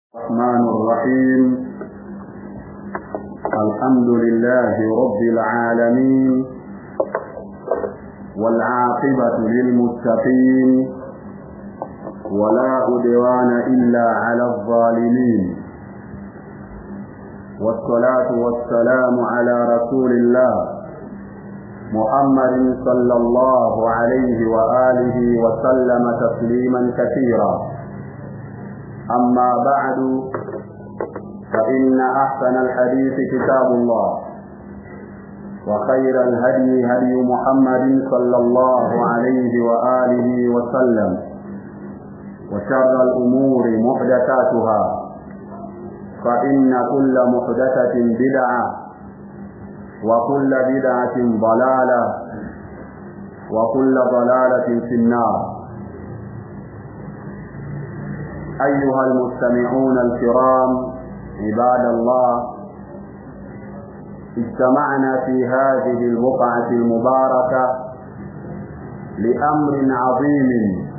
الرحمن الرحيم الحمد لله رب العالمين والعاقبة للمتقين ولا عدوان إلا على الظالمين والصلاة والسلام على رسول الله محمد صلى الله عليه وآله وسلم تسليما كثيرا أما بعد فإن أحسن الحديث كتاب الله وخير الهدي هدي محمد صلى الله عليه وآله وسلم وشر الأمور محدثاتها فإن كل محدثة بدعة وكل بدعة ضلالة وكل ضلالة في النار أيها المستمعون الكرام عباد الله اجتمعنا في هذه البقعة المباركة لأمر عظيم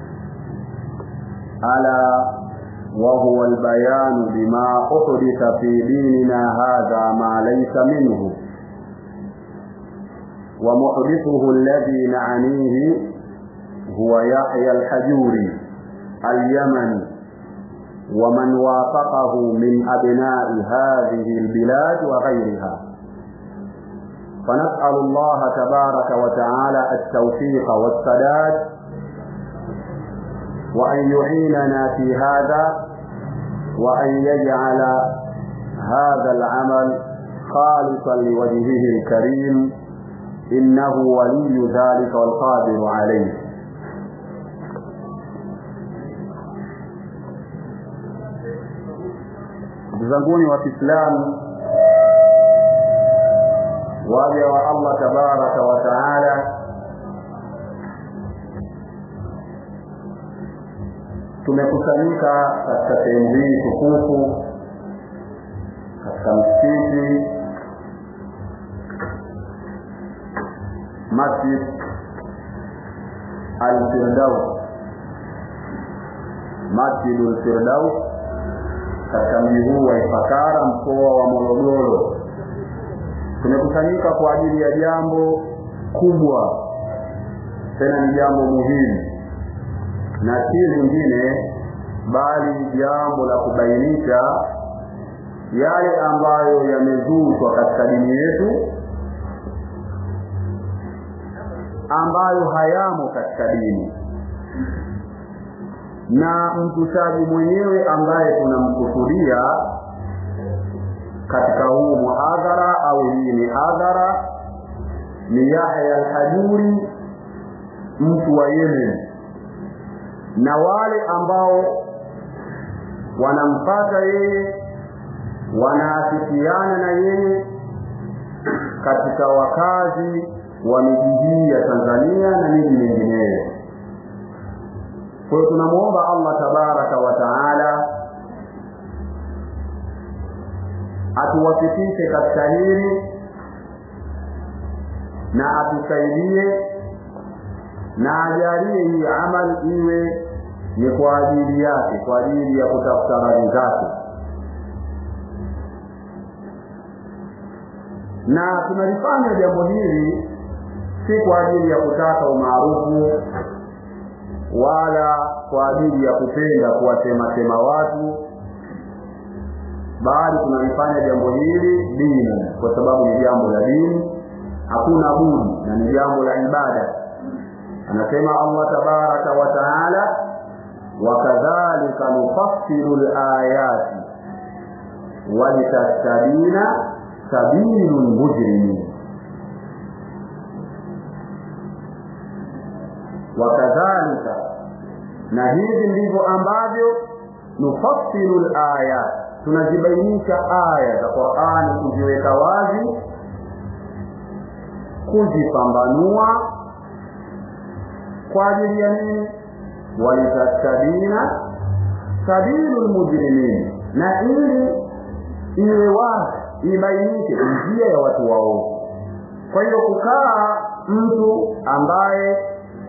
ألا وهو البيان بما أحدث في ديننا هذا ما ليس منه ومحدثه الذي نعنيه هو يحيى الحجوري اليمني ومن وافقه من أبناء هذه البلاد وغيرها فنسأل الله تبارك وتعالى التوفيق والسداد وأن يعيننا في هذا وأن يجعل هذا العمل خالصا لوجهه الكريم إنه ولي ذلك والقادر عليه ndugu zanguni wa Kiislamu waja wa Allah tabaraka wa taala tumekusanyika katika sehemu hii tukufu katika msikiti Masjid Al-Firdaus Masjid Al-Firdaus katika mji huu wa Ifakara mkoa wa Morogoro. Tumekusanyika kwa ajili ya jambo kubwa, tena ni jambo muhimu, na si lingine bali jambo la kubainisha yale ambayo yamezushwa katika dini yetu ambayo hayamo katika dini na mtushaji mwenyewe ambaye tunamkusudia katika huu muhadhara au hii mihadhara ni Yahya al-Hajuri mtu wa Yemen na wale ambao wanampata yeye wanaafikiana na yeye katika wakazi wa miji hii ya Tanzania na miji mingineyo kwa hiyo tunamwomba Allah tabaraka wa taala atuwafikishe katika hili na atusaidie na ajalie hii amal iwe ni kwa ajili yake kwa ajili ya kutafuta radhi zake na tunalifanya jambo hili si kwa ajili ya kutaka umaarufu wala kwa ajili ya kupenda kuwasemasema watu bali tunalifanya jambo hili dini kwa sababu ni jambo la dini hakuna budi na ni jambo la ibada anasema Allah tabaraka wa taala wakadhalika nufassilu layati walitastabina sabilu lmujrimin wakadhalika na hivi ndivyo ambavyo nufassilu layat tunazibainisha aya za Qur'ani kuziweka wazi kuzipambanua kwa ajili ya nini walitastabina sabilu lmujrimin na ili iwe wazi ibainike njia ya watu waovu kwa hiyo kukaa mtu ambaye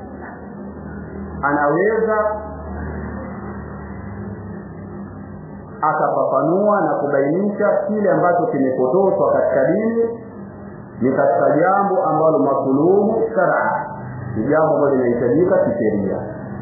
anaweza akafafanua na kubainisha kile ambacho kimepotoshwa katika dini ni katika jambo ambalo masuluhu shar'a ni jambo ambalo linahitajika kisheria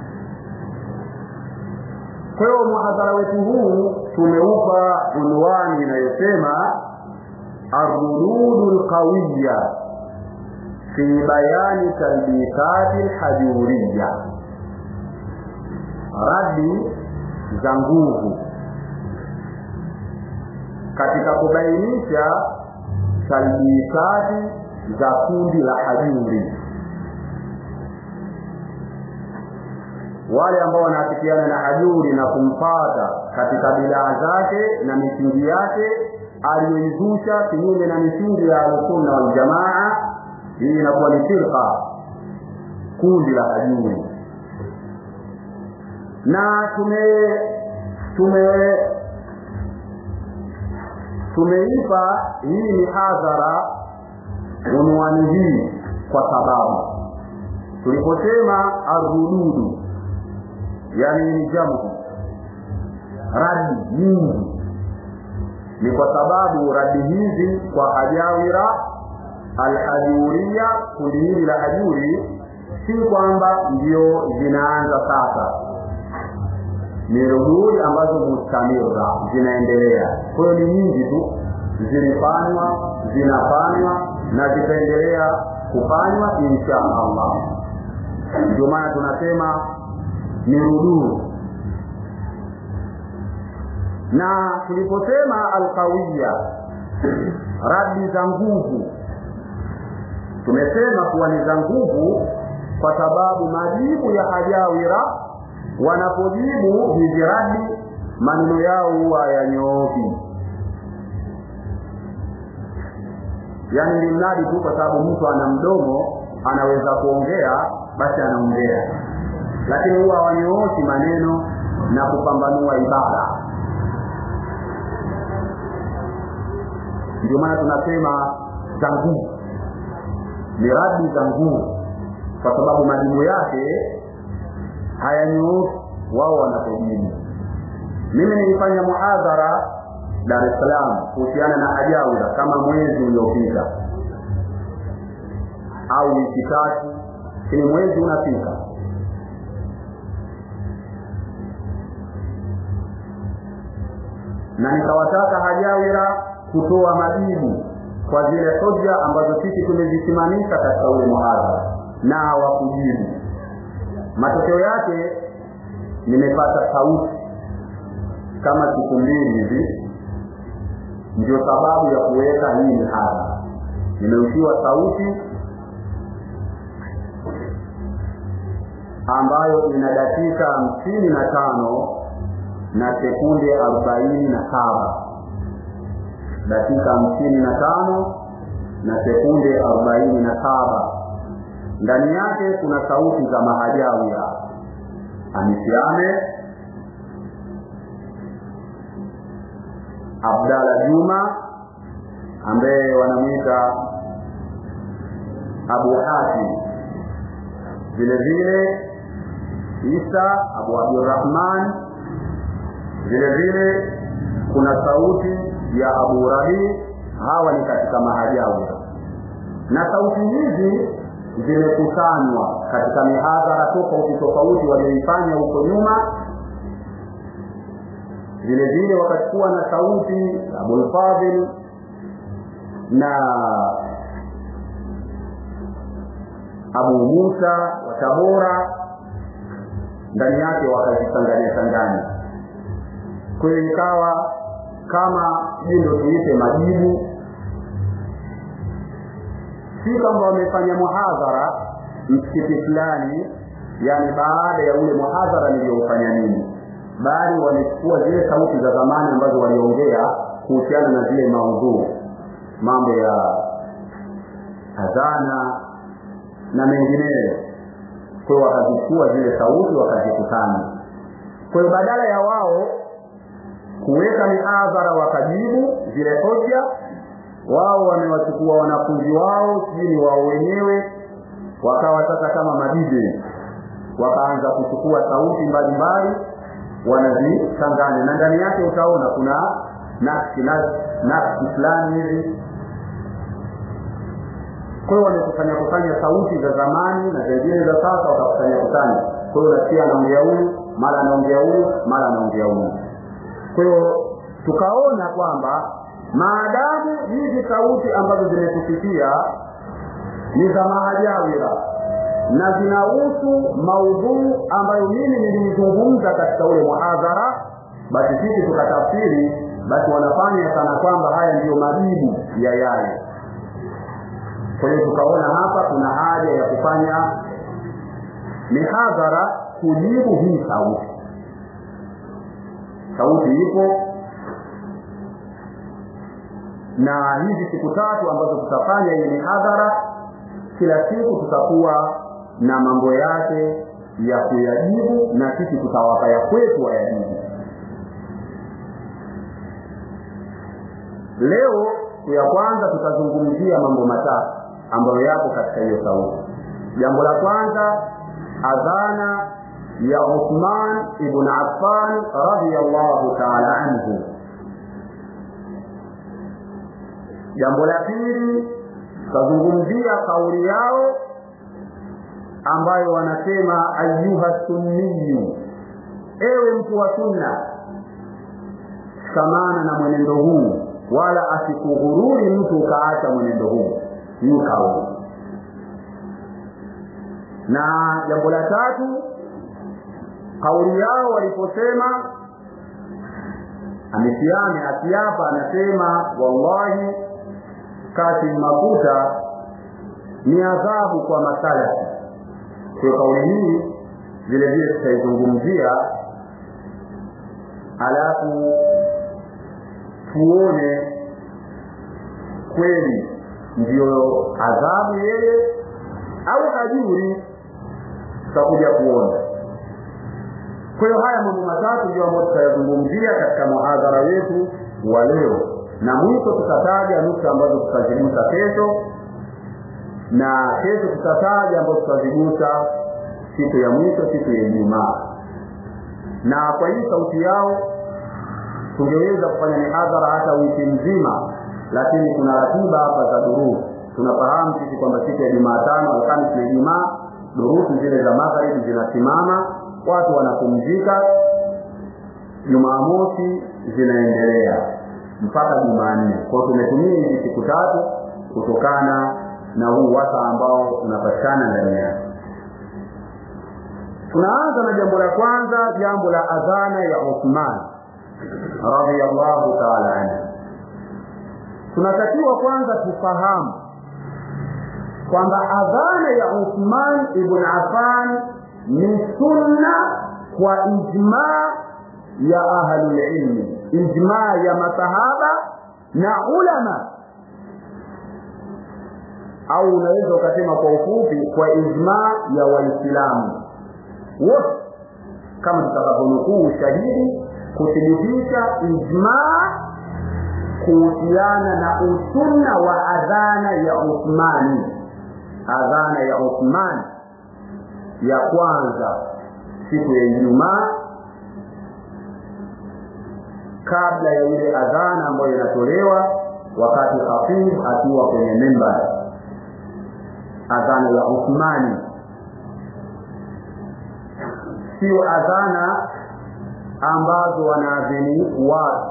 kwa hiyo muhadhara wetu huu tumeupa unwani inayosema arrududu lqawiya fi bayani talbisati lhajuriya radi za nguvu katika kubainisha talbisati za kundi la hajuri wale ambao wanaafikiana na hajuri na kumpata katika bidaa zake na misingi yake aliyoizusha kinyume na misingi ya ahlusunna waljamaa hii inakuwa ni firqa kundi la hajuri na tume tume tumeipa hii mihadhara unwani hii kwa sababu tuliposema arrududu yani ni jamu radi nyingi ni kwa sababu radi hizi kwa hajawira alhajuria kundi hili la hajuri si kwamba ndio zinaanza sasa ni rududi ambazo mustamira zinaendelea kwa hiyo ni nyingi tu zilifanywa zinafanywa na zitaendelea kufanywa insha allah ndio maana tunasema ni ruduu na tuliposema alqawiya radi za nguvu tumesema kuwa ni za nguvu kwa sababu majibu ya hajawira wanapojibu hizi radi maneno yao huwa yanyooki yaani ni mradi tu kwa sababu mtu ana mdomo anaweza kuongea basi anaongea lakini huwa hawanyooshi maneno na kupambanua ibada ndio maana tunasema za nguvu ni radi za nguvu kwa sababu majibu yake hayanyooshi wao wanapojibu mimi nilifanya muhadhara dar es salaam kuhusiana na hajawira kama mwezi uliopita au wiki tatu lakini mwezi unafika na nikawataka hajawira kutoa majibu kwa zile hoja ambazo sisi tumezisimamisha katika ule muhadhara na hawakujibu matokeo yake nimepata sauti kama siku mbili hivi ndio sababu ya kuweka hii mihadhara nimeushiwa sauti ambayo ina dakika hamsini na tano na sekunde arobaini na saba dakika hamsini na tano na sekunde arobaini na saba ndani yake kuna sauti za mahajawia amisiame abdala juma ambaye wanamwita abu hatim vile vile isa abu abdurahman vile vile kuna sauti ya abu rabi hawa ni katika mahajawia na sauti hizi zimekusanywa katika mihadhara tofauti tofauti walioifanya huko nyuma vile vile wakachukua na sauti abulfadhil na abu musa wa tabora ndani yake wakazichanganya changanya kwa hiyo ikawa kama hii ndo tuite majibu si kwamba wamefanya muhadhara msikiti fulani yani baada ya ule muhadhara niliyoufanya nini bali wamechukua zile sauti za zamani ambazo waliongea kuhusiana na zile maudhuu mambo ya adhana na mengineyo kwa hiyo wakazichukua zile sauti wakazikusanya kwa hiyo badala ya wao kuweka mihadhara wakajibu zile hoja wao wamewachukua wanafunzi wao sijui ni wao wenyewe wakawa sasa kama madije wakaanza kuchukua sauti mbalimbali wanazichanganya na ndani yake utaona kuna nakshi nakshi fulani hivi kwa hiyo wamekusanya kusanya sauti za zamani na zingine za sasa wakakusanya kusanya kwa hiyo unasikia anaongea huyu mara anaongea huyu mara anaongea huyu kwa hiyo tukaona kwamba maadamu hizi sauti ambazo zimetufikia ni za mahajawira na zinahusu maudhuu ambayo mimi niliizungumza katika ule muhadhara basi sisi tukatafsiri basi wanafanya kana kwamba haya ndiyo majibu ya yale kwa hiyo tukaona hapa kuna haja ya kufanya mihadhara kujibu hii sauti sauti ipo na hizi siku tatu ambazo tutafanya hii mihadhara kila siku tutakuwa na mambo yake ya kuyajibu na sisi tutawapa ya kwetu wayajibu leo ya kwanza tutazungumzia mambo matatu ambayo yapo katika hiyo sauti jambo la kwanza adhana ya Uthman ibn Affan radhiyallahu ta'ala anhu jambo la pili tutazungumzia kauli yao ambayo wanasema ayuha sunniyu ewe mtu wa sunna shikamana na mwenendo huu wala asikughururi mtu ukaacha mwenendo huu hii kauli na jambo la tatu kauli yao waliposema amesiame akiapa anasema wallahi Kasim Makuta ni adhabu kwa masalafi kwa kauli hii vile vile tutaizungumzia alafu tuone kweli ndiyo adhabu yeye au hajuri tutakuja kuona kwa hiyo haya mambo matatu ndio ambayo tutayazungumzia katika muhadhara wetu wa leo na mwisho tutataja nukta ambazo tutazigusa kesho na kesho tutataja ambazo tutazigusa siku ya mwisho siku ya ijumaa na kwa hii sauti yao tungeweza kufanya mihadhara hata wiki nzima lakini kuna ratiba hapa za durusu tunafahamu sisi kwamba siku ya jumatano alhamisi na ijumaa durusu zile za magharibi zinasimama watu wanapumzika jumamosi zinaendelea mpaka jumanne kwao tumetumia hizi siku tatu kutokana na huu wasa ambao unapatikana ndani yake tunaanza na jambo la kwanza jambo la adhana ya uthman radhiallahu taala anhu tunatakiwa kwanza tufahamu kwamba adhana ya uthman ibn affan ni sunna kwa ijmaa ya ahlulilmi ijmaa ya masahaba na ulama au unaweza ukasema kwa ufupi kwa ijmaa ya waislamu wote kama tutakavyonukuu ushahidi kuthibitisha ijmaa kuhusiana na usunna wa adhana ya uthmani adhana ya uthmani ya kwanza siku ya ijumaa kabla ya ile adhana ambayo inatolewa wakati khafidh akiwa kwenye mimbar adhana ya uthmani sio adhana ambazo wanaadhini watu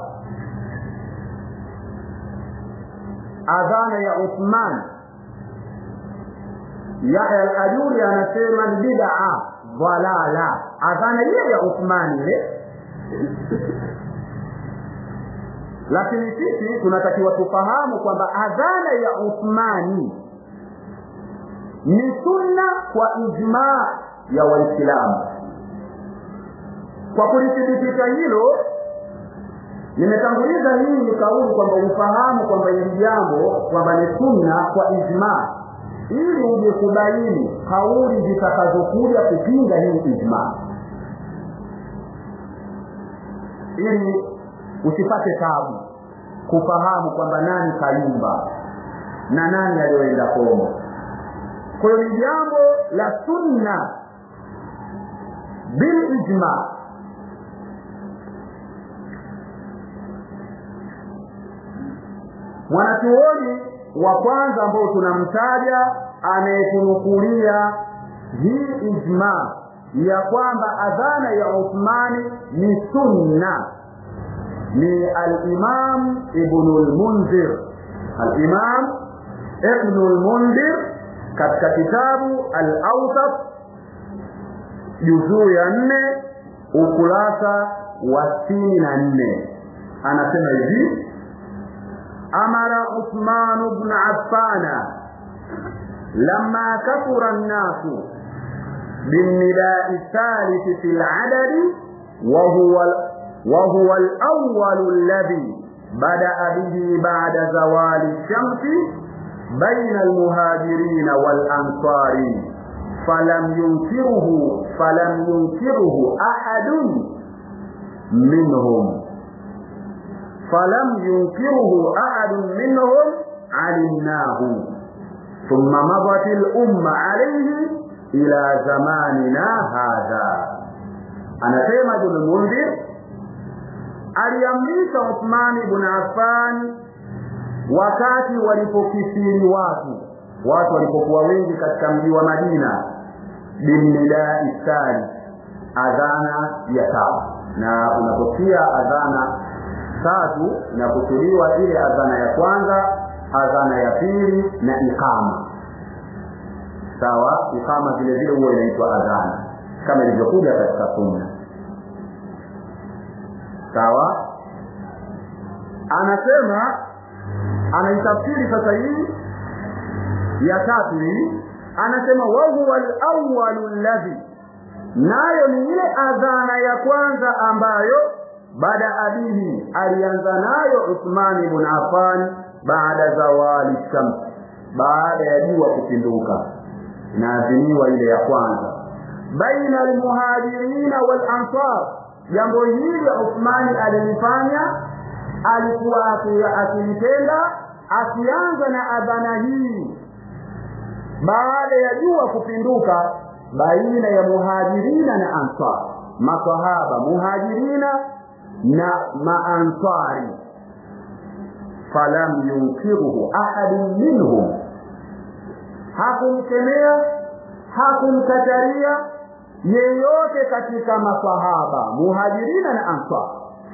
adhana ya uthman yahya al-ajuri anasema ni bid'a dhalala adhana ile ya uthman ile lakini sisi tunatakiwa tufahamu kwamba adhana ya uthmani ni sunna kwa ijmaa ya waislamu kwa kulithibitisha hilo nimetanguliza hii ni kauli kwamba ufahamu kwamba hili jambo kwamba ni sunna kwa ijmaa ili uje kubaini kauli zitakazokuja kupinga hii ijmaa ili usipate tabu kufahamu kwamba nani kayumba na nani aliyoenda komo kwa hiyo ni jambo la sunna bil ijma mwanachuoni wa kwanza ambao tunamtaja anayetunukulia hii ijma ya kwamba adhana ya uthmani ni sunna ni alimam ibnu lmunzir alimam ibnu lmunzir katika kitabu al-awsat juzuu ya nne ukurasa wa sitini na nne anasema hivi amara uthman bnu affana lama kathura nnasu بالنداء الثالث في العدد وهو وهو الأول الذي بدأ به بعد زوال الشمس بين المهاجرين والأنصار فلم ينكره فلم ينكره أحد منهم فلم ينكره أحد منهم علمناه ثم مضت الأمة عليه إلى زماننا هذا anasema ibn mundhir aliamrisha uthmani ibn affan wakati walipokithiri watu watu walipokuwa wengi katika mji wa madina binnidai thani adhana ya tatu na unaposikia adhana tatu inakusudiwa ile adhana ya kwanza adhana ya pili na ikama sawa ikama vile vile huwa inaitwa adhana kama ilivyokuja katika sunna sawa anasema anaitafsiri sasa hii ya tatu hii anasema wahuwa alawalu alladhi nayo ni ile adhana ya kwanza ambayo baada abihi alianza nayo Uthman ibn Affan baada zawali shams baada ya jua kupinduka inaadhiniwa ile ya kwanza baina almuhajirina wal ansar jambo hili Uthmani alilifanya alikuwa akilitenda akianza na adhana hii baada ya jua kupinduka baina ya muhajirina na ansar masahaba muhajirina na maansari falam yunkiruhu ahadun minhum hakumkemea hakumkataria yeyote katika masahaba muhajirina na ansar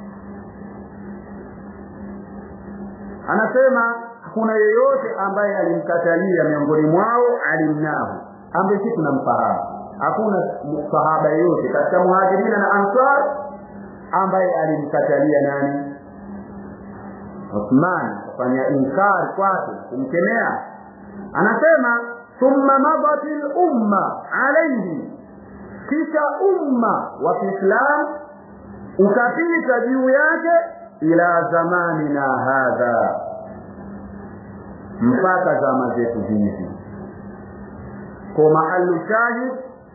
anasema kuna yeyote ambaye alimkatalia miongoni mwao alimnahu ambaye si tunamfahamu hakuna sahaba yeyote katika muhajirina na ansar ambaye alimkatalia nani Uthman kufanya inkari kwake kumkemea anasema thumma madat lumma alaihi kisha umma wa kiislam ukapita juu yake ila zamanina hadha mpaka zama zetu hizi kwa mahalu shahid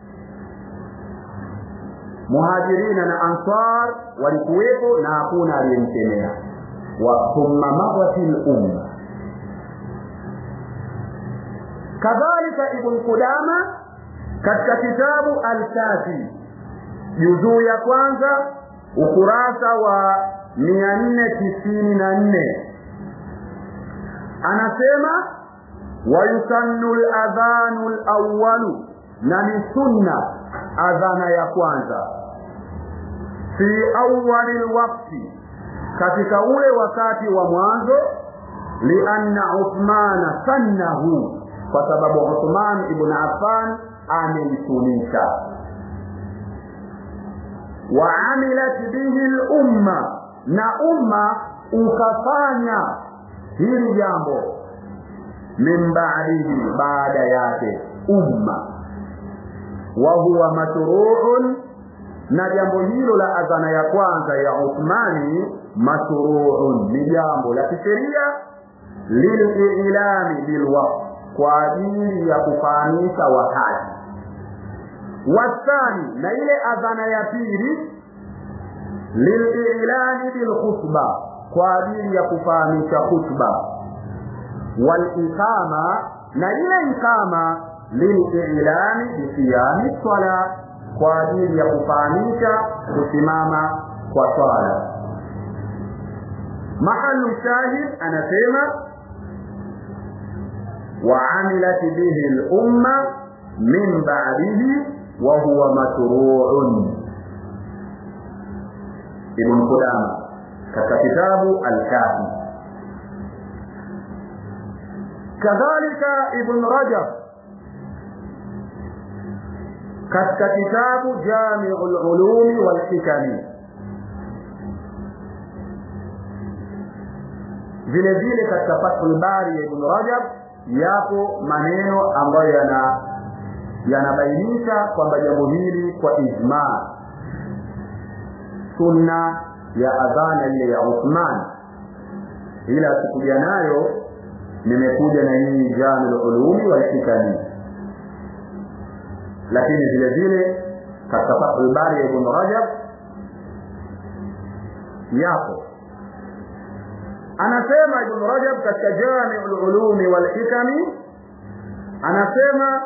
muhajirina na ansar walikuwepo na hakuna aliyemkemea wa thumma madati lumma kadhalika ibn qudama katika kitabu alkafi juzuu ya kwanza ukurasa wa mia nne tisini na nne anasema wayusannu ladhanu lawalu na ni sunna adhana ya kwanza fi awali lwakti katika ule wakati wa mwanzo lianna uthmana sannahu kwa sababu uthman ibn affan ameisunisha waamilat bihi lumma na umma ukafanya hili jambo min ba'dihi baada yake umma wa huwa mashru'un na jambo hilo la adhana ya kwanza ya Uthmani mashru'un ni jambo la kisheria lililami bilwaqt kwa ajili ya kufahamisha wakati wasani na ile adhana ya pili lililani bilkhutba kwa ajili ya kufahamisha khutba walikama na ile ikama lililani bisiyami swala kwa ajili ya kufahamisha kusimama kwa swala mahalu shahid anasema وعملت به الأمة من بعده وهو مشروع ابن قدامة katika kitabu Al-Kafi kadhalika Ibn Rajab katika kitabu Jami'ul Ulumi wal Hikami vile vile katika Fathul Bari ya Ibn Rajab yapo maneno ambayo yana yanabainisha kwamba jambo hili kwa ijma sunna ya adhana ile ya Uthman ila sikuja nayo nimekuja na hii Jamil Ulumi wal Hikami lakini vile vile katika Fathul Bari ya Ibn Rajab yapo anasema Ibn Rajab katika Jami'ul Ulumi wal Hikami anasema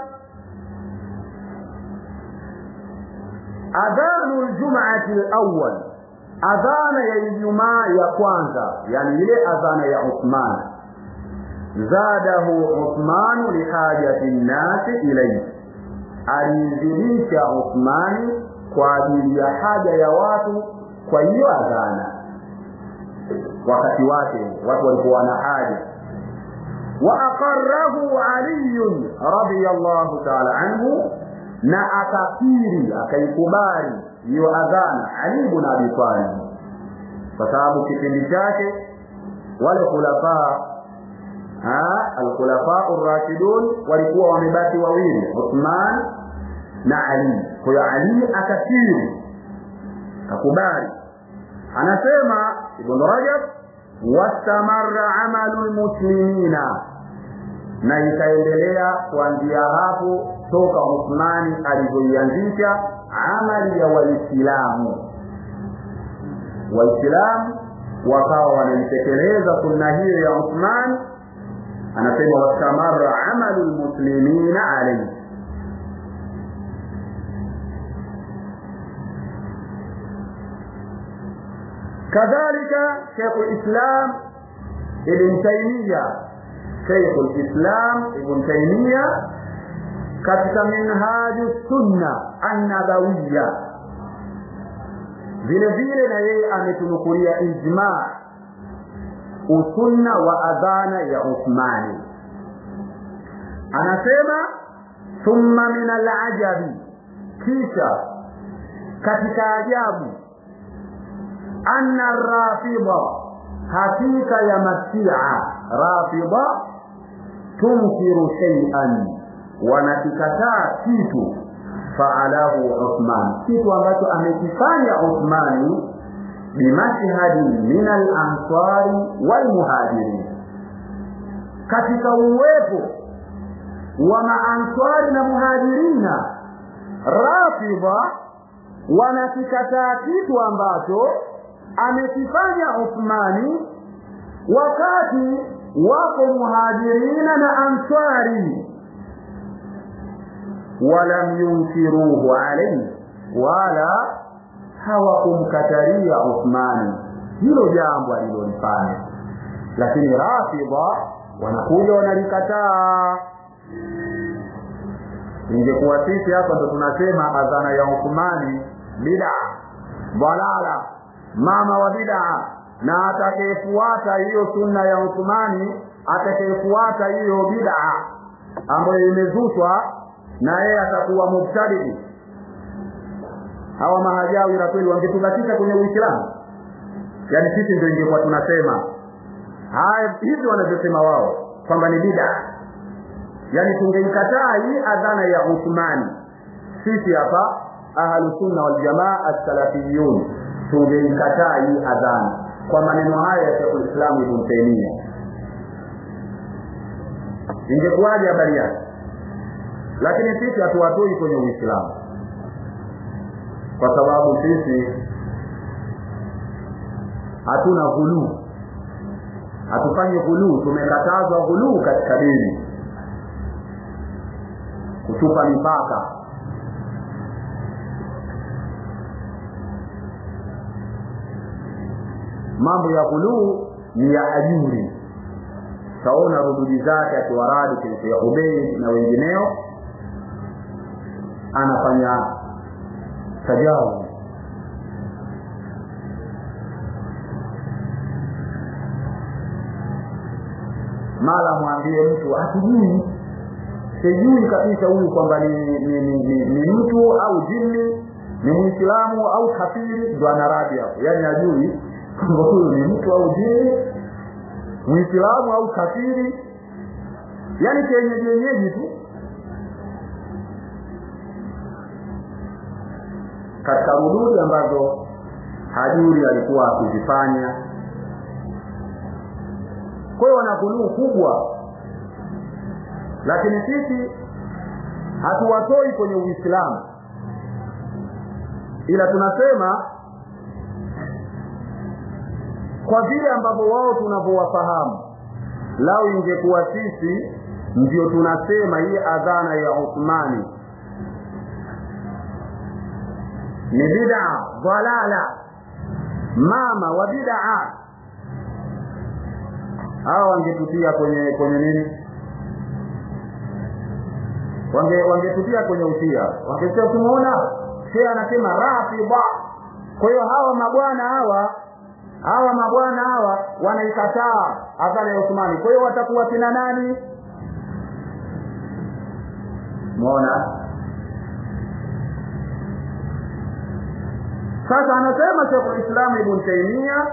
adhanu al-jum'ati al-awwal adhana ya Ijumaa ya kwanza yani ile adhana ya Uthman zadahu Uthman lihajati nnasi ilayhi alizidisha Uthmani kwa ajili ya haja ya watu kwa hiyo adhana wakati wake watu walikuwa na haja wa aqarrahu Ali radiyallahu ta'ala anhu na akakiri akaikubali hiyo adhana Ali ibn Abi Talib kwa sababu kipindi chake wale khulafa al-khulafa ar-rashidun walikuwa wamebaki wawili Uthman na Ali kwa hiyo Ali akakiri akakubali anasema Ibn Rajab wastamarra amalu almuslimina na ikaendelea kuanzia hapo toka Uthmani alivyoianzisha amali ya waislamu waislamu wakawa wanaitekeleza sunna hiyo ya Uthman anasema wastamarra amalu almuslimina alayhi كذلك شيخ الإسلام ابن تيمية شيخ الإسلام ابن تيمية katika minhaju sunna annabawiya vile vile na yeye ametunukulia ijma usunna wa adhana ya Uthmani anasema thumma min alajabi kisha katika ajabu anna rafida hakika ya masia rafida tunkiru shay'an wanakikataa kitu faalahu Uthman kitu ambacho amekifanya Uthmani bimashhadi min al-ansari wal muhajirin katika uwepo wa maanswari na muhajirina rafida wanakikataa kitu ambacho amekifanya Uthmani wakati wako muhajirina na answari walam yunkiruhu alayhi wala hawakumkataria Uthmani hilo jambo alilolifanya lakini rafidha wanakuja wanalikataa ingekuwa sisi hapa ndo tunasema adhana ya Uthmani bid'a dalala mama wa bid'a na atakayefuata hiyo sunna ya Uthmani atakayefuata hiyo bid'a ambayo imezushwa na yeye atakuwa mubtadi hawa mahajawi na kweli wangetubakisha kwenye Uislamu yani sisi ndio ingekuwa tunasema haya hivi wanavyosema wao kwamba ni bid'a yani tungeikataa hii adhana ya Uthmani sisi hapa ahlu sunna wal jamaa as-salafiyun tungeikataa hii adhana kwa maneno haya ya Sheikh Islam Ibn Taymiyyah ingekuwaje habari yake lakini sisi hatuwatoi kwenye Uislamu kwa sababu sisi hatuna ghuluu hatufanyi ghuluu tumekatazwa ghuluu katika dini kutupa mipaka mambo ya ghuluu ni ya ajuri taona rududi zake akiwaradi ya ubei na wengineo anafanya tajawu mara mwambie mtu hatujui sijui kabisa huyu kwamba ni, ni, ni, ni, ni mtu au jini ni mwislamu au kafiri ndo anaradi hapo yaani ajui kwamba huyu ni mtu au jini mwislamu au kafiri yaani kienyeji yenyeji tu katika rududi ambazo hajuri alikuwa akizifanya kwa hiyo wana ghuluu kubwa lakini sisi hatuwatoi kwenye uislamu ila tunasema kwa vile ambavyo wao tunavyowafahamu lau ingekuwa sisi ndio tunasema hii adhana ya uthmani ni bid'a dhalala mama wa bid'a hawa wangetutia kwenye kwenye nini wange wangetutia kwenye utia wangesema tumeona shehe anasema rafidha kwa hiyo hawa mabwana hawa hawa mabwana hawa wanaikataa adhana ya Uthmani kwa hiyo watakuwa kina nani muona sasa anasema Sheikh Islam Ibn Taymiyyah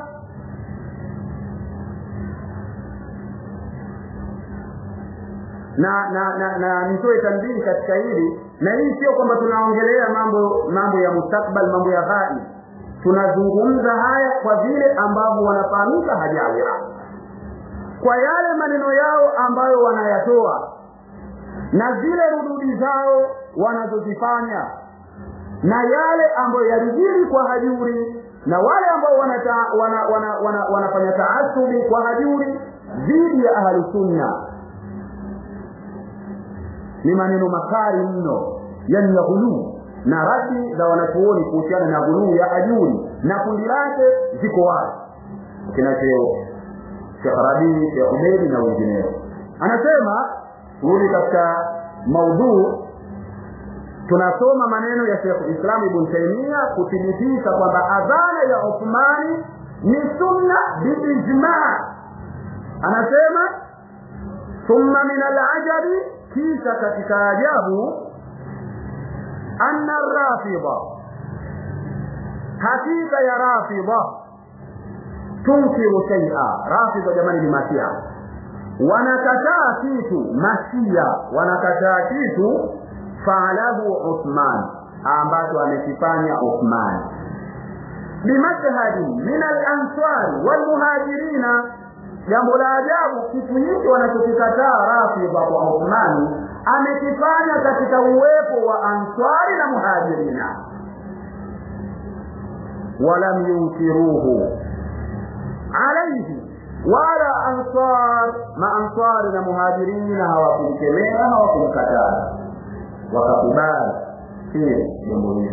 na na na, na nitoe tanbihi katika hili na hii sio kwamba tunaongelea mambo mambo ya mustakbal mambo ya ghai tunazungumza haya kwa vile ambavyo wanafahamika hajawira kwa yale maneno yao ambayo wanayatoa na zile rududi zao wanazozifanya na yale ambayo yalijiri kwa hajuri na wale ambao wanata, wana, wana, wana, wanafanya taasubi kwa hajuri dhidi ya ahli sunna ni maneno makali mno yani ya ghuluu na radi za wanachuoni kuhusiana na ghuluu ya ajuri na kundi lake ziko wazi kinacho Sheikh Rabi, Sheikh Umeri na wengineo. Anasema rudi katika maudhuu, tunasoma maneno ya Sheikh Islam Ibn Taymiyyah kuthibitisha kwamba adhana ya Uthmani ni sunna biijma. Anasema thumma min alajabi, kisha katika ajabu anna rafidha, hakika ya rafidha tunkiru shaia rafidha jamani ni masia wanakataa kitu masia wanakataa kitu faalahu uthman ambacho amekifanya uthman bimashhadi min alansari walmuhajirina jambo la ajabu kitu hiki wanachokikataa rafidha kwa uthmani amekifanya katika uwepo wa answari na muhajirina walam yunkiruhu alaihi wala ansar maansari na muhajirina hawakumkemea hawakumkataa wakakubali hili jambo hilo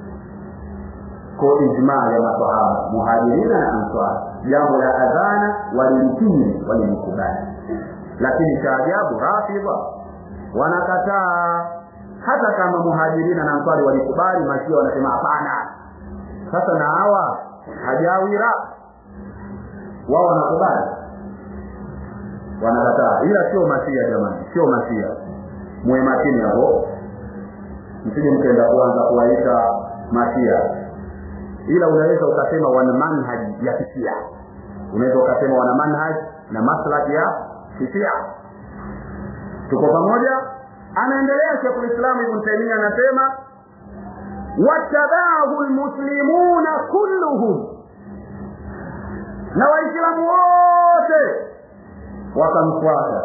ko ijmaa ya masahaba muhajirina na ansar jambo la adhana walilikiri walilikubali lakini cha ajabu rafidha wanakataa hata kama muhajirina na ansari walikubali mashia wanasema hapana sasa na hawa hajawira wao wanakubali wanakataa ila sio masia jamani sio masia muwe makini hapo msije mkaenda kuanza kuwaita masia ila unaweza ukasema wana manhaji ya kisia unaweza ukasema wana manhaji na maslahi ya kisia tuko pamoja anaendelea Sheikhul Islam Ibn Taymiyyah anasema wattabaahu almuslimuna kulluhum na waislamu wote wakamfuata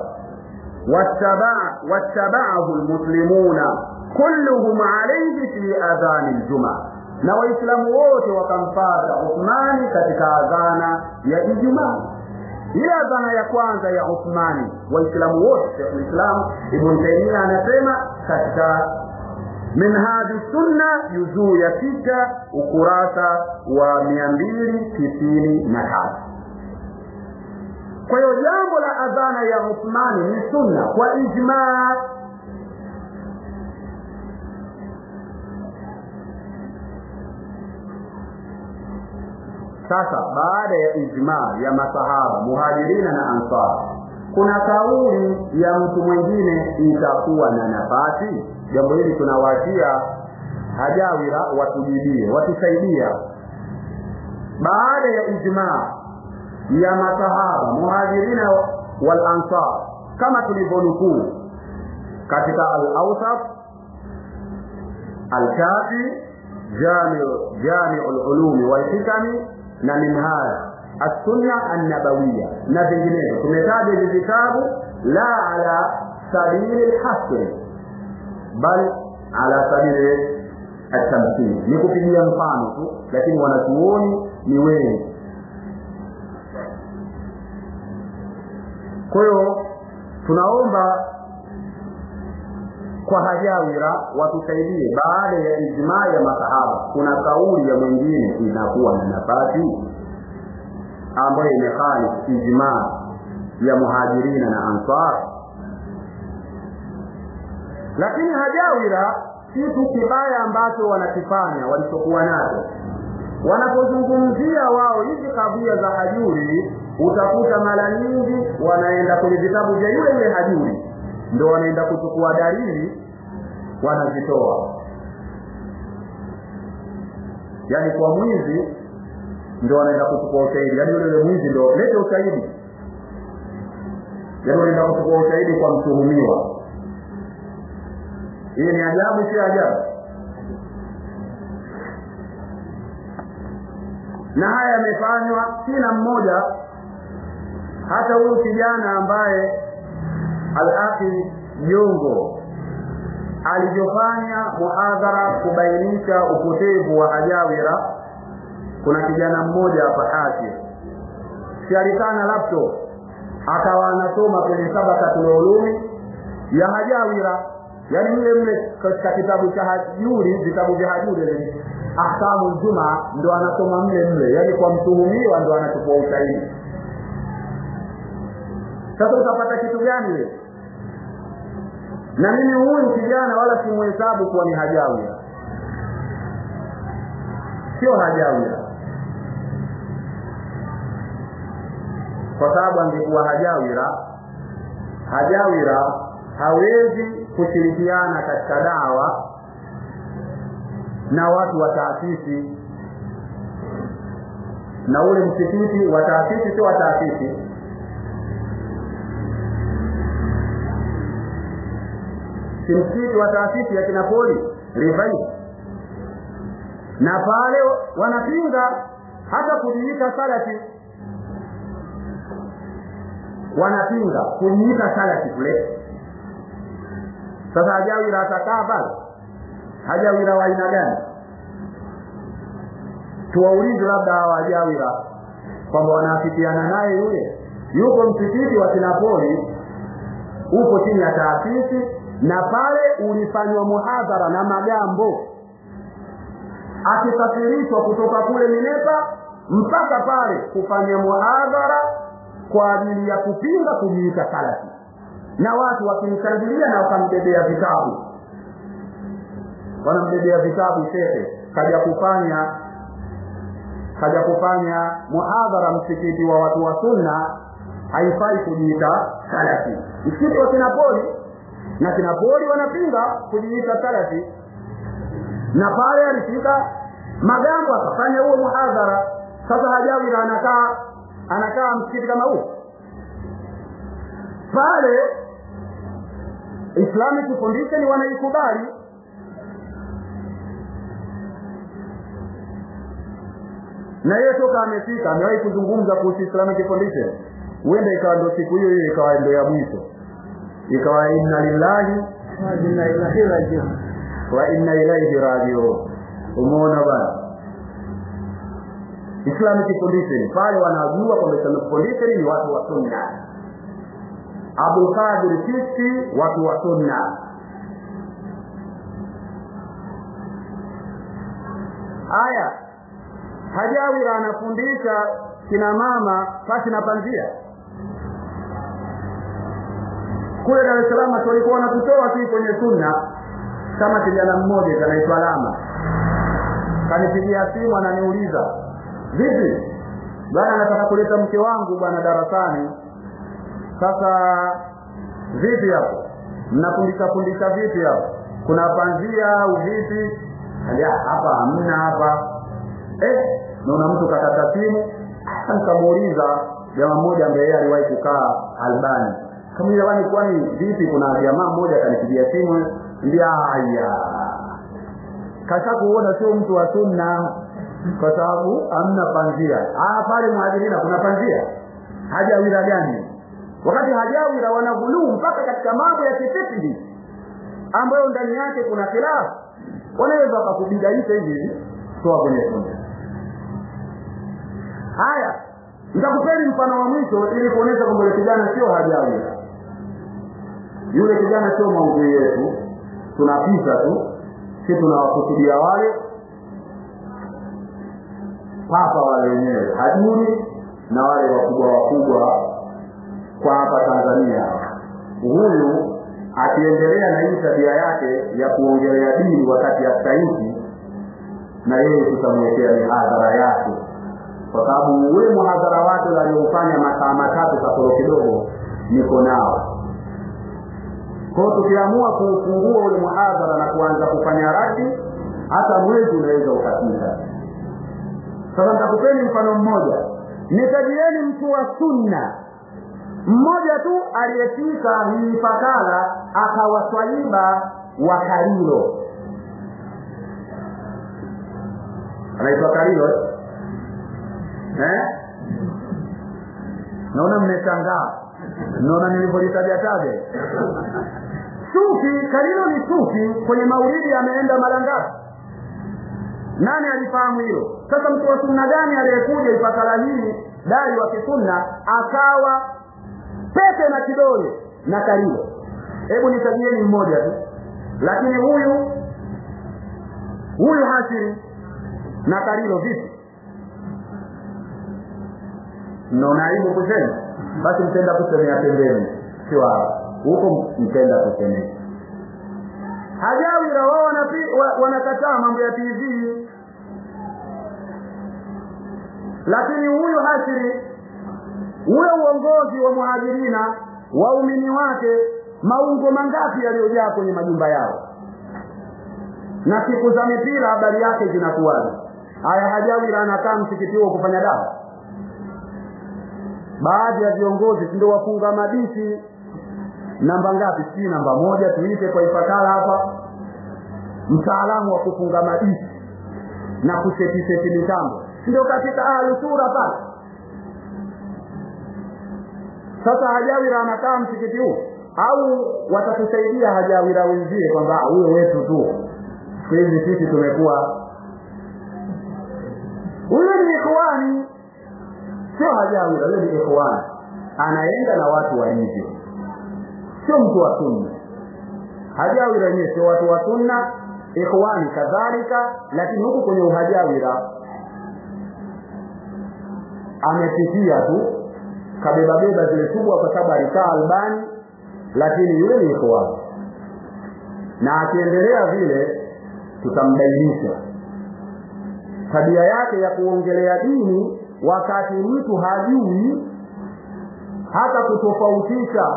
wattabaahu lmuslimuna kulluhum alaihi fi adhani ljuma na waislamu wote wakamfata uthmani katika adhana ya ijumaa ile adhana ya kwanza ya uthmani waislamu wote shekhulislam ibn taimia anasema katika minhaji sunna juzuu ya sita ukurasa wa mia mbili tisini na tatu kwa hiyo jambo la adhana ya uthmani ni sunna kwa ijmaa sasa baada ya ijmaa ya masahaba muhajirina na ansar kuna kauli ya mtu mwingine itakuwa na nafasi jambo hili tunawaachia hajawira watujibie watusaidia baada ya ijmaa ya masahaba muhajirina wal ansar kama tulivyonukuu katika al-awsat al-kafi jamiu jamiu al-ulumi wal-hikami na minhaj as-sunna an-nabawiyya na vinginevyo tumetaja hivi vitabu la ala sabili al-hasr bal ala sabili at-tamthil ni kupigia mfano tu lakini wanachuoni ni wengi kwa hiyo tunaomba kwa hajawira watusaidie baada ya ijmaa ya masahaba kuna kauli ya mwingine inakuwa na nafasi ambayo imekhalif ijmaa ya muhajirina na ansar lakini hajawira kitu kibaya ambacho wanakifanya walichokuwa nacho wanapozungumzia wao hizi kabia za hajuri utakuta mara nyingi wanaenda kwenye vitabu vya yule yule hajuri ndo wanaenda kuchukua dalili wanazitoa yaani kwa mwizi ndo wanaenda kuchukua ushahidi yaani yule yule mwizi ndo lete ushahidi yaani wanaenda kuchukua ushahidi kwa mtuhumiwa hii ni ajabu sio ajabu na haya yamefanywa kila mmoja hata huyu kijana ambaye al-akhi jongo alivyofanya muhadhara kubainisha upotevu wa hajawira kuna kijana mmoja hapa haki si alikaa na laptop akawa anasoma kwenye sabakatul ulumi ya hajawira yaani mle mle katika kitabu cha hajuri vitabu vya hajuri ahkamu juma ndo anasoma mle mle yaani kwa mtuhumiwa ndo anachukua ushahidi sasa utapata kitu gani wewe na mimi huyu kijana wala simuhesabu kuwa ni hajawira sio hajawira kwa sababu angekuwa hajawira hajawira hawezi kushirikiana katika dawa na watu wa taasisi na ule msikiti wa taasisi sio wa taasisi si msikiti wa taasisi ya kinapoli rivai na pale wanapinga hata kujiita salafi wanapinga kujiita salafi kule sasa hajawira atakaa pale hajawira wa aina gani tuwaulize labda hawa hajawira kwamba wanaafikiana naye yule yuko msikiti wa kinapoli upo chini ya taasisi na pale ulifanywa muhadhara na magambo akisafirishwa kutoka kule minepa mpaka pale kufanya muhadhara kwa ajili ya kupinga kujiita salafi na watu wakimshangilia na wakambebea vitabu wanambebea vitabu shehe kaja kufanya kaja kufanya muhadhara msikiti wa watu wa sunna haifai kujiita salafi msikiti wa kinapoli na kinapoli wanapinga kujiita salafi na pale alifika magambo akafanya huo muhadhara sasa hajawira anakaa anakaa msikiti kama huu pale islamic foundation wanaikubali na yeye toka amefika amewahi kuzungumza kuhusu islamic foundation huenda ikawa ndo siku hiyo hiyo ikawa ndo ya mwisho ikawa inna lillahi wa inna ilaihi rajiun umeona bana islamic foundation pale wanajua kwamba islamic foundation ni watu wa sunna abdulqadir chisti watu wa sunna aya hajawira anafundisha kina mama pasi na panzia kule dar es salaam walikuwa wanatutoa tu kwenye sunna kama kijana mmoja kanaitwa lama kanipigia simu ananiuliza vipi bwana anataka kuleta mke wangu bwana darasani sasa vipi hapo mnafundisha fundisha vipi hapo kuna panzia au vipi hapa hamna hapa eh naona mtu kakata simu nikamuuliza jamaa mmoja ambaye yeye aliwahi kukaa albani kama jamani kwani vipi kuna jamaa mmoja akanipigia simu ndia haya kasha kuona sio mtu wa sunna kwa sababu hamna panzia ah pale mwadhirina kuna panzia hajawira gani wakati hajawira wanaguluu mpaka katika mambo ya kifikri ambayo ndani yake kuna khilafu wanaweza wakakubidaisha hivi hivi toa kwenye sunna haya nitakupeni mfano wa mwisho ili kuonyesha kwamba yule kijana sio hajawira yule kijana sio maudhui yetu tunapita tu si tunawakusudia wale papa wale wenyewe hajuri na wale wakubwa wakubwa kwa hapa Tanzania. Huyu akiendelea na hii tabia yake ya kuongelea dini wakati hastahiki, na yeye tutamwekea mihadhara yake, kwa sababu ule muhadhara wake aliofanya masaa matatu kasoro kidogo niko nao. Kwa hiyo tukiamua kuufungua ule muhadhara na kuanza kufanya radi, hata mwezi unaweza ukapita. Sasa nitakupeni mfano mmoja, nitajieni mtu wa sunna mmoja tu aliyefika hii fakala akawaswaiba wa Karilo, anaitwa Karilo eh? Naona mmeshangaa, naona nilivyolitaja taja sufi. Karilo ni sufi, kwenye maulidi ameenda mara ngapi? Nani alifahamu hilo? Sasa mtu wa sunna gani aliyekuja ifakala hii dai wa kisunna akawa pete na kidole na Karilo? Hebu nitajieni mmoja tu, lakini huyu huyu Hashiri na Karilo vipi? Mnaona aibu kusema? Basi mtenda kusemea pembeni, sio hapa huko, mtenda kusemea Hajawira wao wanakataa mambo ya TV, lakini huyu Hashiri, ule uongozi wa muhajirina, waumini wake, maungo mangapi yaliyojaa kwenye majumba yao, na siku za mipira habari yake zinakuwaje? Haya, Hajawira anakaa msikiti huo kufanya dawa. Baadhi ya viongozi ndio wafunga madishi namba ngapi? Si namba moja, tuite kwa Ifakara hapa, mtaalamu wa kufunga madishi na kusetiseti mitambo, ndio katika ahlusura pale. Sasa Hajawira anakaa msikiti huu, au watatusaidia Hajawira wenzie kwamba huyo wetu tu, siku hizi sisi tumekuwa huyo ni ikhwani, sio Hajawira, huyo ni ikhwani, anaenda na watu walivyo sio mtu wa sunna. Hajawira wenyewe sio watu wa sunna, ikhwani kadhalika, lakini huku kwenye uhajawira amepitia tu kabebabeba zile kubwa, kwa sababu alikaa Albani, lakini yule ni ikhwani, na akiendelea vile tutambainisha tabia yake ya kuongelea dini wakati mtu hajui hata kutofautisha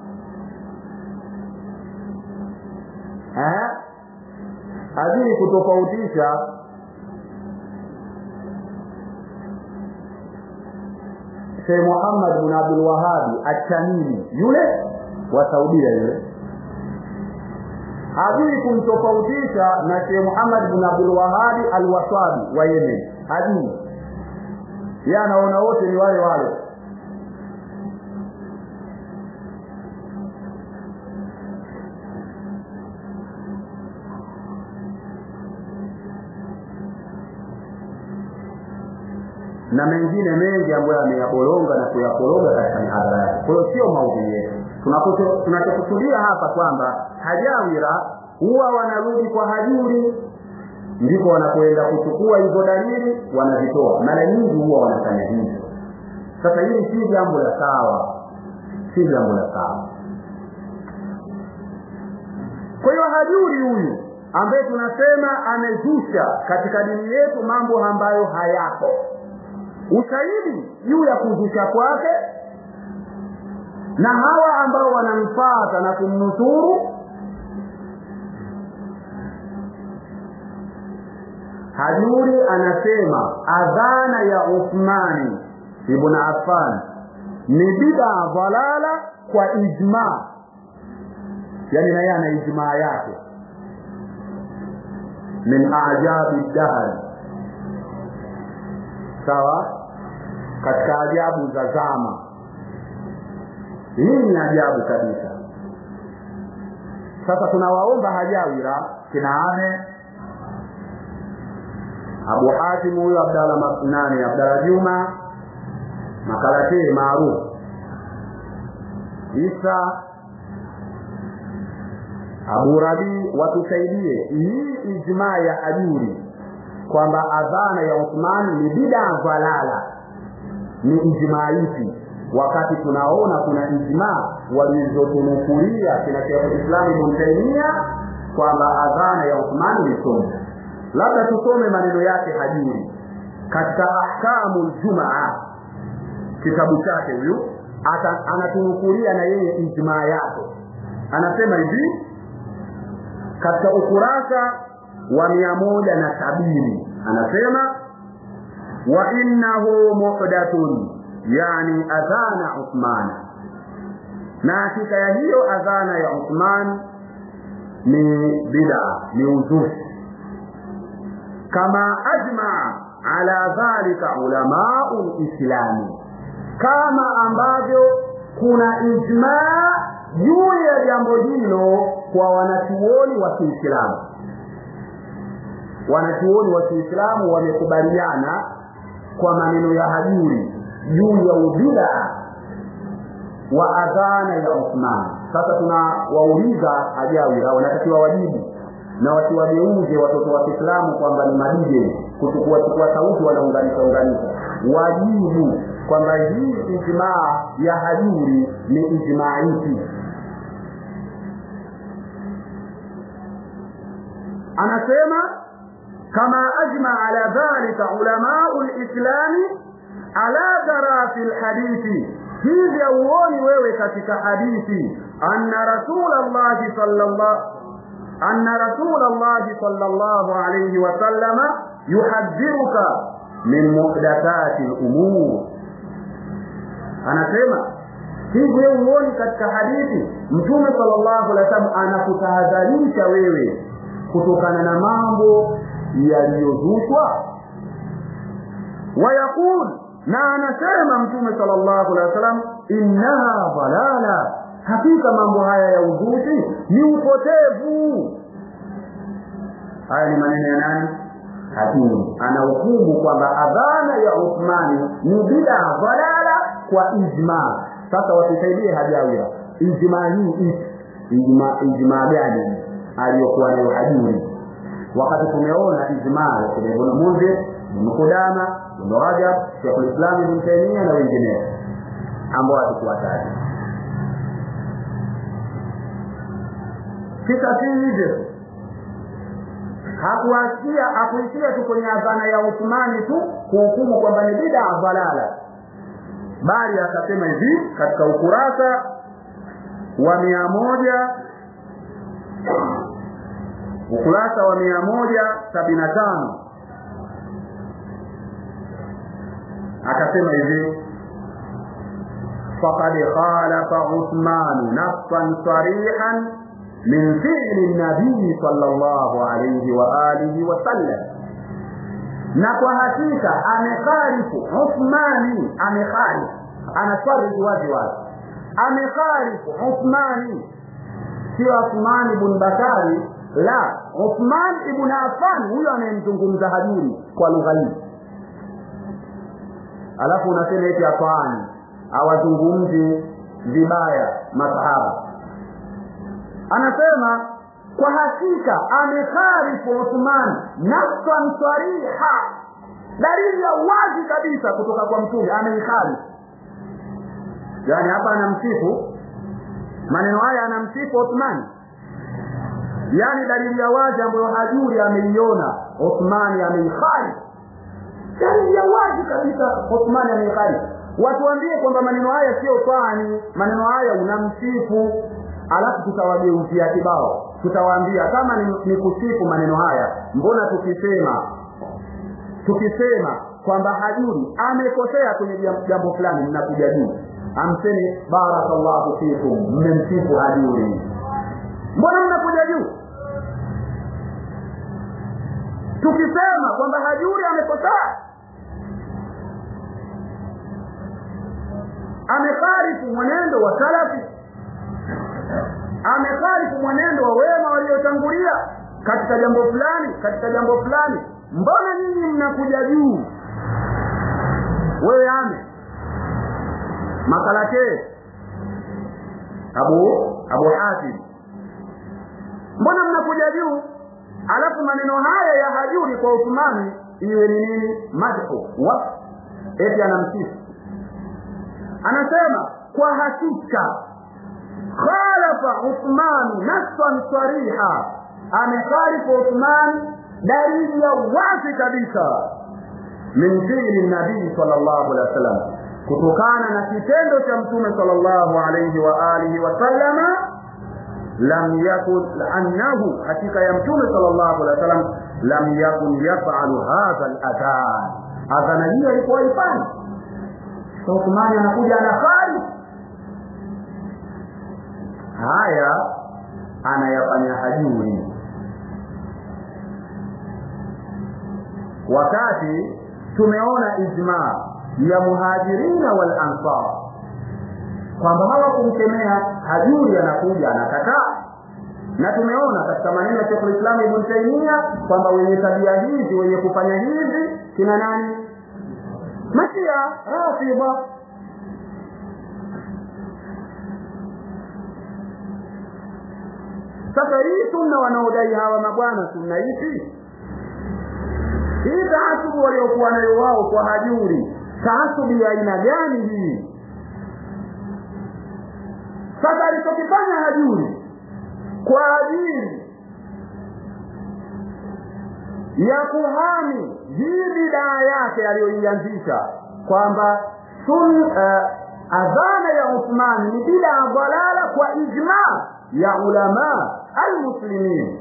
eh, hajui kutofautisha Sheikh Muhammad bin Abdul Wahhab At-Tamimi yule wa Saudia yule hajui kumtofautisha na Sheikh Muhammad bin Abdul Wahhab Al-Wasabi wa Yemen, hajui yeye anaona wote ni wale wale. na mengine mengi ambayo ameyabolonga na kuyakolonga katika mihadhara yake. Kwa hiyo sio maudhui yetu. Tunachokusudia hapa kwamba hajawira huwa wanarudi kwa hajuri, ndipo wanapoenda kuchukua hizo dalili wanazitoa. Mara nyingi huwa wanafanya hivyo. Sasa hili si jambo la sawa, si jambo la sawa. kwa hiyo hajuri huyu ambaye tunasema amezusha katika dini yetu mambo ambayo hayapo ushahidi juu ya kuzusha kwake na hawa ambao wanamfata na kumnusuru hajuri anasema adhana ya uthmani ibn affan ni bida dhalala kwa ijma yani na yeye ana ijmaa yake min ajabi dahri sawa katika ajabu za zama hii ni ajabu kabisa sasa tunawaomba hajawira kinaane abu hatim huyo abdala nani abdala juma makalatee maarufu isa abu rabii watusaidie hii ijmaa ya ajuri kwamba adhana ya uthmani ni bidaa dhalala ni ijmaa ipi wakati tunaona kuna ijmaa walizotunukulia kina shekhulislamu ibn taimia kwamba adhana ya uthmani ni sunna labda tusome maneno yake hajuri katika ahkamu ljumaa kitabu chake huyu anatunukulia na yeye ijmaa yake anasema hivi katika ukurasa wa mia moja na sabini anasema wa innahu muhdathun yani adhana uthman na hakika ya hiyo adhana ya uthman ni bida ni uzushi kama ajmaa ala dhalika ulamau lislami kama ambavyo kuna ijmaa juu ya jambo hilo kwa wanachuoni wa kiislamu wanachuoni wa kiislamu wamekubaliana kwa maneno ya hajuri juu ya ubida wa adhana ya uthman sasa tunawauliza hajawira wanatakiwa wajibu na wasiwageuze watoto wa kiislamu kwamba ni madije kuchukua chukua sauti wanaunganisha unganisha wajibu kwamba hii ijmaa ya hajuri ni ijmaa ipi anasema kama ajma ala dhalika ulamau lislami ala tara fi lhadithi hivi auoni wewe katika hadithi anna rasula llahi sallallahu anna rasula llahi sallallahu alayhi wasallama yuhadhiruka min muhdathati lumur anasema hivi wewe huoni katika hadithi mtume sallallahu alaihi wasallam anakutahadharisha wewe kutokana na mambo yaliyozushwa wayaqul na anasema mtume sallallahu alaihi wasallam innaha dalala hakika mambo haya ya uzushi ni upotevu haya ni maneno ya nani hakimu anahukumu kwamba adhana ya uthmani ni bida dalala kwa ijma sasa watusaidie hajawira ijma hii ipi ijma ijma gani aliyokuwa nayo hajuri wakati tumeona ijmaa ya kina ibn munzir ibn kudama ibn rajab shekh lislam ibn taimia na wengineo ambao hatukuwataja kisa si hivyo hakuachia hakuishia tu kwenye adhana ya uthmani tu kuhukumu kwamba ni bidaa dhalala bali akasema hivi katika ukurasa wa mia moja ukurasa wa mia moja sabini na tano akasema hivi faqad khalafa uthmanu nafsan sarihan min fi'li nabii sallallahu alayhi wa alihi wa sallam na kwa hakika amekhalifu uthmani amekhalifu anaswali wazi wazi amekhalifu uthmani sio uthmani ibn bakari la uthman ibn affan huyo anayemzungumza hajuri kwa lugha hii alafu unasema eti afani awazungumzi vibaya masahaba anasema kwa hakika amekhalifu uthman nafsan sariha dalili ya wazi kabisa kutoka kwa mtume ameikhalifu yani hapa anamsifu maneno haya anamsifu uthman yaani dalili ya wazi ambayo hajuri ameiona uthmani ameikhali dalili ya wazi kabisa uthmani ameikhali watuambie kwamba maneno haya sio fani maneno haya unamsifu alafu tutawageuzia kibao tutawaambia kama ni, ni kusifu maneno haya mbona tukisema tukisema kwamba hajuri amekosea kwenye jambo fulani mnakuja juu amseni barakallahu fikum mmemsifu hajuri mbona mnakuja juu tukisema kwamba hajuri amekosea amekhalifu mwenendo wa salafi amekhalifu mwenendo wa wema waliotangulia katika jambo fulani katika jambo fulani mbona nyinyi mnakuja juu wewe ame makalake abu abu hatim mbona mnakuja juu alafu maneno haya ya hajuri kwa uthmani iwe ni nini madhu wa eti anamsifu anasema kwa hakika khalafa uthmani nassan sariha amekhalifu uthmani dalili ya wazi kabisa min fiili nabii sallallahu alaihi wasallam kutokana na kitendo cha mtume sallallahu alaihi wa alihi wasallama lam yakun annahu hakika ya mtume sallallahu alaihi wasallam lam yakun yafalu hadha aladhan adhana hiyo alikuwa ifanya Uthmani anakuja anafari haya anayafanya hajuri wakati tumeona ijma ya muhajirina wal ansar kwamba hawakumkemea hajuri anakuja anakataa na tumeona katika maneno ya Sheikh Islam Ibn Taymiyyah kwamba wenye tabia hizi wenye kufanya hivi kina nani mashia rafidha sasa hii sunna wanaodai hawa mabwana sunna ipi hii taasubu waliokuwa nayo wao kwa hajuri taasubi ya aina gani hii sasa alichokifanya hajuri kwa ajili ya kuhami hii bidaa yake aliyoianzisha kwamba sun uh, adhana ya Uthman ni bidaa dhalala kwa ijma ya ulama almuslimin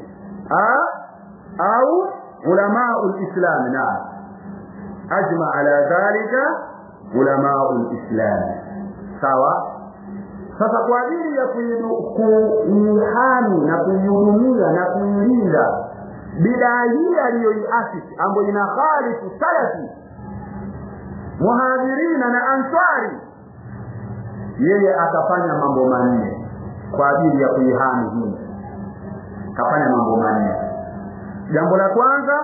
au علماء الإسلام نعم أجمع على ذلك علماء الإسلام sawa sasa kwa ajili ya kuihami na kuihudumia na kuilinda bidaa hii aliyoiasisi ambayo ina khalifu salafi muhajirina na ansari yeye akafanya mambo manne kwa ajili ya kuihami hii akafanya mambo manne jambo la kwanza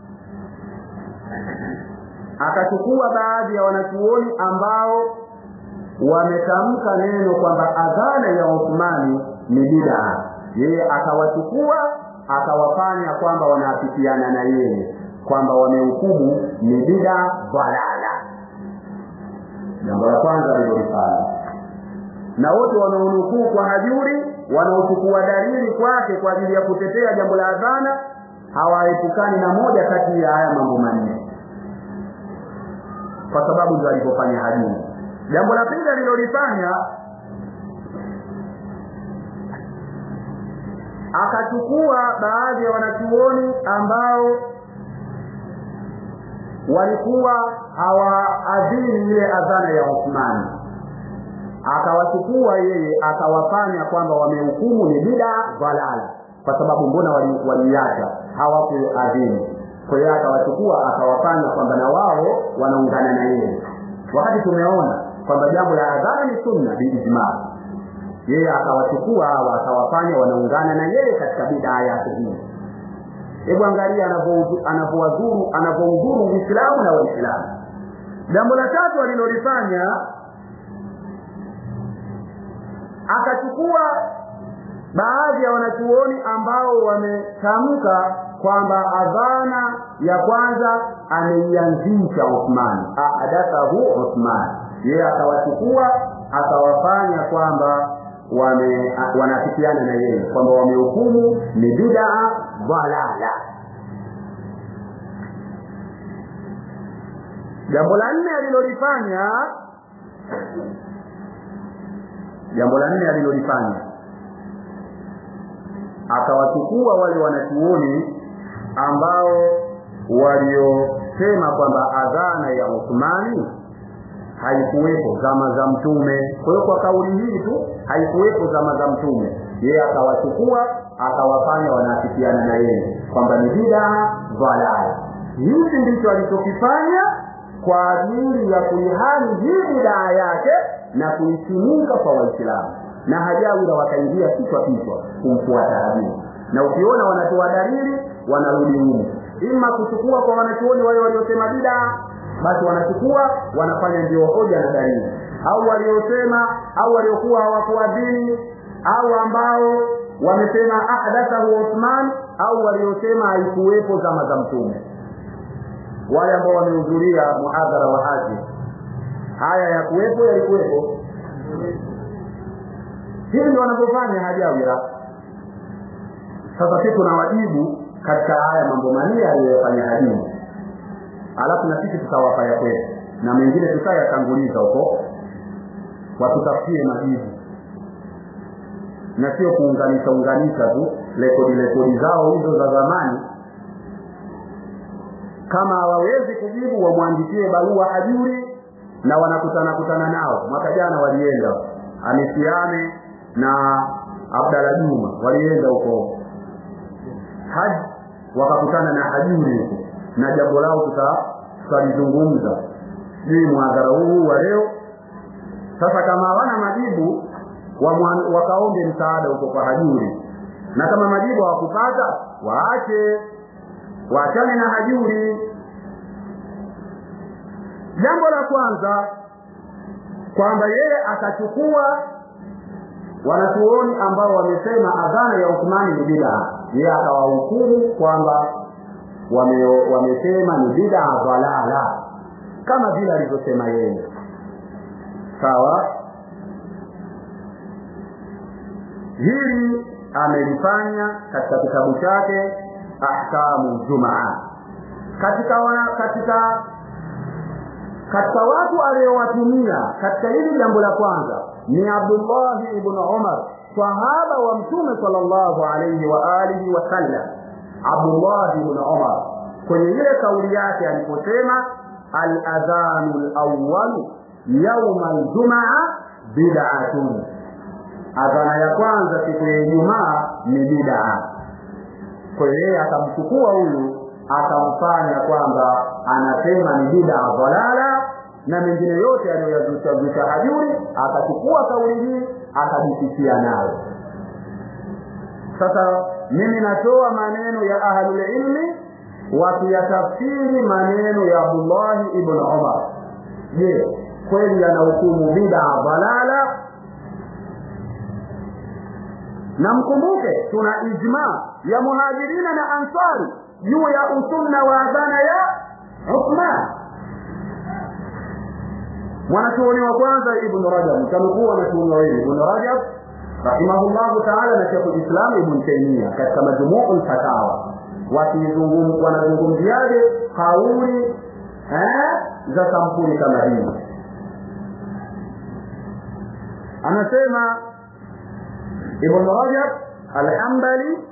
akachukua baadhi ya wanachuoni ambao wametamka neno kwamba adhana ya Uthmani ni bid'a yeye akawachukua akawafanya kwamba wanaafikiana na yeye kwamba wamehukumu ni bid'a dhalala jambo la kwanza alilolifanya na wote wanaonukuu kwa hajuri wanaochukua dalili kwake kwa ajili ya kutetea jambo la adhana hawaepukani na moja kati ya haya mambo manne kwa sababu ndio alivyofanya hajuri jambo la pili alilolifanya akachukua baadhi ya wanachuoni ambao walikuwa hawaadhini ile adhana ya Uthmani akawachukua yeye akawafanya kwamba wamehukumu ni bida dhalala kwa sababu mbona waliacha wali hawakuadhini kwa hiyo akawachukua akawafanya kwamba na wao wanaungana na yeye wakati tumeona kwamba jambo la adhana ni sunna biijma yeye akawachukua hawa akawafanya wanaungana na yeye katika bidaa yake hii hebu angalia anavyowadhuru anavyoudhuru uislamu na waislamu jambo la tatu alilolifanya akachukua baadhi ya wanachuoni ambao wametamka kwamba adhana ya kwanza ameianzisha Uthman ahadathahu Uthman yeye akawachukua akawafanya kwamba wame wanafikiana na yeye kwamba wamehukumu ni bid'a dhalala jambo la nne alilolifanya jambo la nne alilolifanya akawachukua wale wanachuoni ambao waliosema kwamba adhana ya Uthmani haikuwepo zama za mtume kwa hiyo kwa kauli hii tu haikuwepo zama za mtume yeye akawachukua akawafanya wanaafikiana na yeye kwamba ni bid'a dhalala hichi ndicho alichokifanya kwa ajili ya kuihami hii bidaa yake na kuisimika kwa waislamu na hajawira wakaingia kichwa kichwa kumfuata hadithi na ukiona wanatoa dalili wanarudi nyuma ima kuchukua kwa wanachuoni wale waliosema bidaa basi wanachukua wanafanya ndio hoja na dalili au waliosema au waliokuwa hawakuadhini au ambao wamesema ahdathahu Uthman au waliosema haikuwepo zama za mtume wale ambao wamehudhuria muhadhara wa haji haya ya kuwepo yalikuwepo hivi ndio wanavyofanya hajawira sasa sisi tunawajibu katika haya mambo manne aliyoyafanya hadimu alafu na sisi tutawapa ya kwetu na mengine tutayatanguliza huko watutafutie majibu na sio kuunganisha unganisha tu rekodi rekodi zao hizo za zamani kama hawawezi kujibu wamwandikie barua ajuri na wanakutana kutana nao mwaka jana walienda amisiane na abdala juma walienda huko haji wakakutana na hajuri huko na jambo lao tutalizungumza sijui mwadhara huu wa leo sasa kama hawana majibu wakaombe msaada huko kwa hajuri na kama majibu hawakupata waache waachane na hajuri jambo la kwanza kwamba yeye akachukua wanachuoni ambao wamesema adhana ya Uthmani ni bid'a yeye akawahukumu kwamba wame, wamesema ni bid'a dhalala kama vile alivyosema yeye sawa hili amelifanya katika kitabu chake ahkamu jumaa katika wa, katika katika watu aliyowatumia katika hili jambo la kwanza ni Abdullah ibn Umar sahaba wa mtume sallallahu alayhi wa alihi wasallam Abdullah ibn Umar kwenye ile kauli yake aliposema al-adhanu al-awwal yawm al-jum'a bid'atun adhana ya kwanza siku ya Ijumaa ni bid'a kwa hiyo yeye akamchukua huyu akamfanya kwamba anasema ni bid'a dhalala na mengine yote aliyoyazusha hajuri akachukua kauli hii akajisikia nayo sasa mimi natoa maneno ya ahlul ilmi wakiyatafsiri maneno ya Abdullah ibn Umar je kweli yanahukumu bid'a dhalala na mkumbuke tuna ijma ya muhajirina na ansari juu ya usunna wa adhana ya Uthman mwanachuoni wa kwanza ibn Rajab tamkuwa wanachuoni wawili ibn Rajab rahimahullahu ta'ala na Sheikh Islam ibn Taymiyyah katika majmu'ul fatawa wakizungum wanazungumziaje kauli eh za kampuni kama hii anasema ibn Rajab al-Hanbali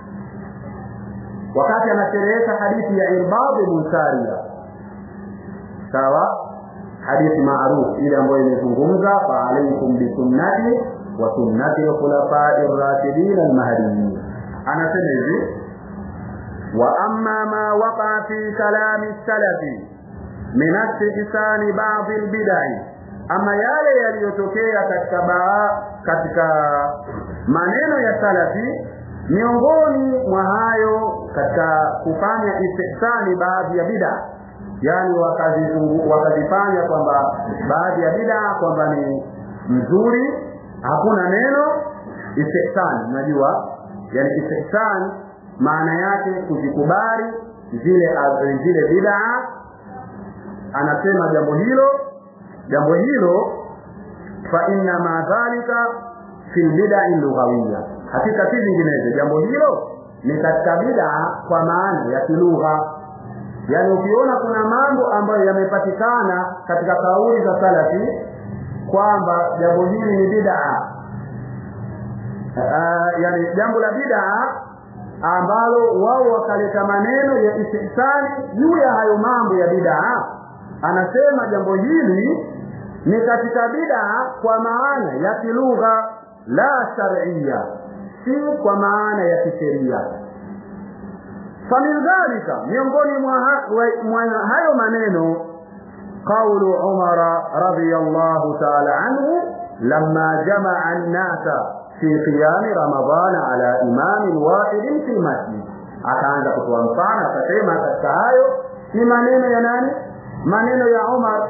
wakati anasherehesha hadithi ya Irbad ibn Sariya sawa hadithi maarufu ile ambayo imezungumza fa alaykum bi sunnati wa sunnati al-khulafa'i ar-rashidin al-mahdiyyin anasema hivi wa amma ma waqa fi kalam as-salafi min istihsan ba'd al-bid'ah ama yale yaliyotokea katika baa katika maneno ya salafi miongoni mwa hayo katika kufanya istihsani baadhi ya bid'a yani wakazifanya kwamba baadhi ya bid'a kwamba ni mzuri hakuna neno istihsan unajua yani istihsan maana yake kuzikubali zile zile bid'a anasema jambo hilo jambo hilo fa inna ma dhalika fi lbidai lughawiya hakika si vinginevyo jambo hilo ni katika bidaa kwa maana ya kilugha yaani ukiona kuna mambo ambayo yamepatikana katika kauli za salafi kwamba jambo hili ni bidaa uh, yani jambo la bidaa ambalo wao wakaleta maneno ya istihsani juu ya hayo mambo ya bidaa anasema jambo hili ni katika bidaa kwa maana ya kilugha la shar'iyya si kwa maana ya kisheria famin dhalika miongoni mwa, ha, mwa hayo maneno qaulu umara radiyallahu ta'ala anhu lamma jamaa an-nasa fi qiyami ramadana ala imamin wahidin fi masjid akaanza kutoa mfano akasema katika hayo si maneno ya nani maneno ya Umar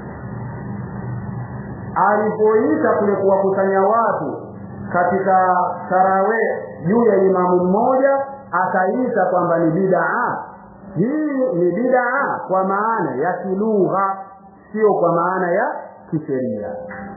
alipoita kule kuwakusanya watu katika tarawe juu ya imamu mmoja akaita kwamba ni bid'a hii ni bid'a kwa maana ya kilugha sio kwa maana ya kisheria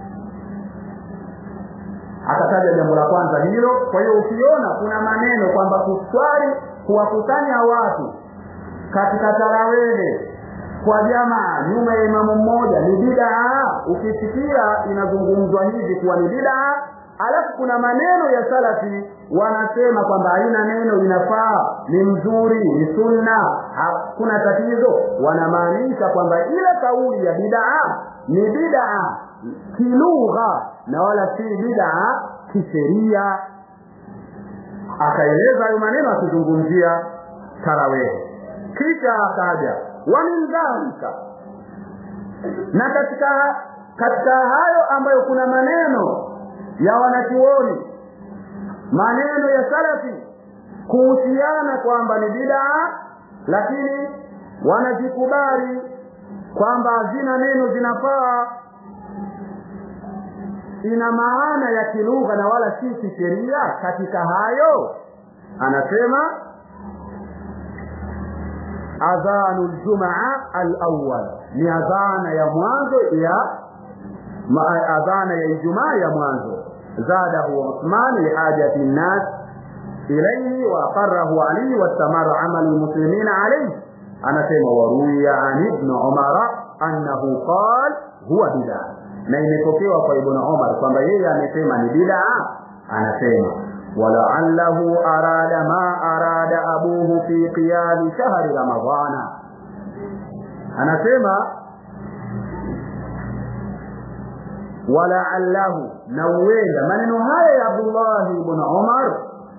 akataja jambo la kwanza hilo kwa hiyo ukiona kuna maneno kwamba kuswali kuwakusanya watu katika tarawehe kwa jamaa nyuma ya imamu mmoja ni bid'a ukisikia inazungumzwa hivi kuwa ni bid'a alafu kuna maneno ya salafi wanasema kwamba haina neno inafaa ni mzuri ni sunna hakuna tatizo wanamaanisha kwamba ile kauli ya bid'a ni bid'a kilugha na wala si bid'a kisheria akaeleza hayo maneno akizungumzia tarawehe kisha akaja wa min dhalika na katika katika hayo ambayo kuna maneno ya wanachuoni maneno ya salafi kuhusiana kwamba ni bid'a lakini wanajikubali kwamba hazina neno zinafaa ina maana ya kilugha na wala si kisheria katika hayo anasema adhanu ljumaa alawal ni adhana ya mwanzo ya adhana ya ijumaa ya mwanzo zadahu uthman lihajati nnas ilayhi wa aqarrahu ali wastamara amalu lmuslimina alayhi anasema waruya an ibn umara annahu qal huwa bid'a na imepokewa kwa ibn umar kwamba yeye amesema ni bid'a anasema ولعله أراد ما أراد أبوه في قيام شهر رمضان anasema walaallahu na uenda maneno haya ya Abdullah ibn Umar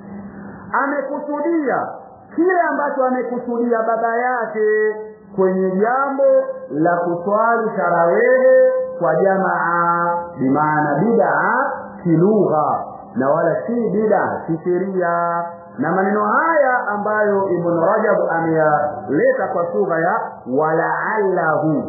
amekusudia kile ambacho amekusudia baba yake kwenye jambo la kuswali tarawehe kwa jamaa bimaana bid'a kilugha na wala si bid'a kisheria na maneno haya ambayo Ibn Rajab ameyaleta kwa sura ya walaallahu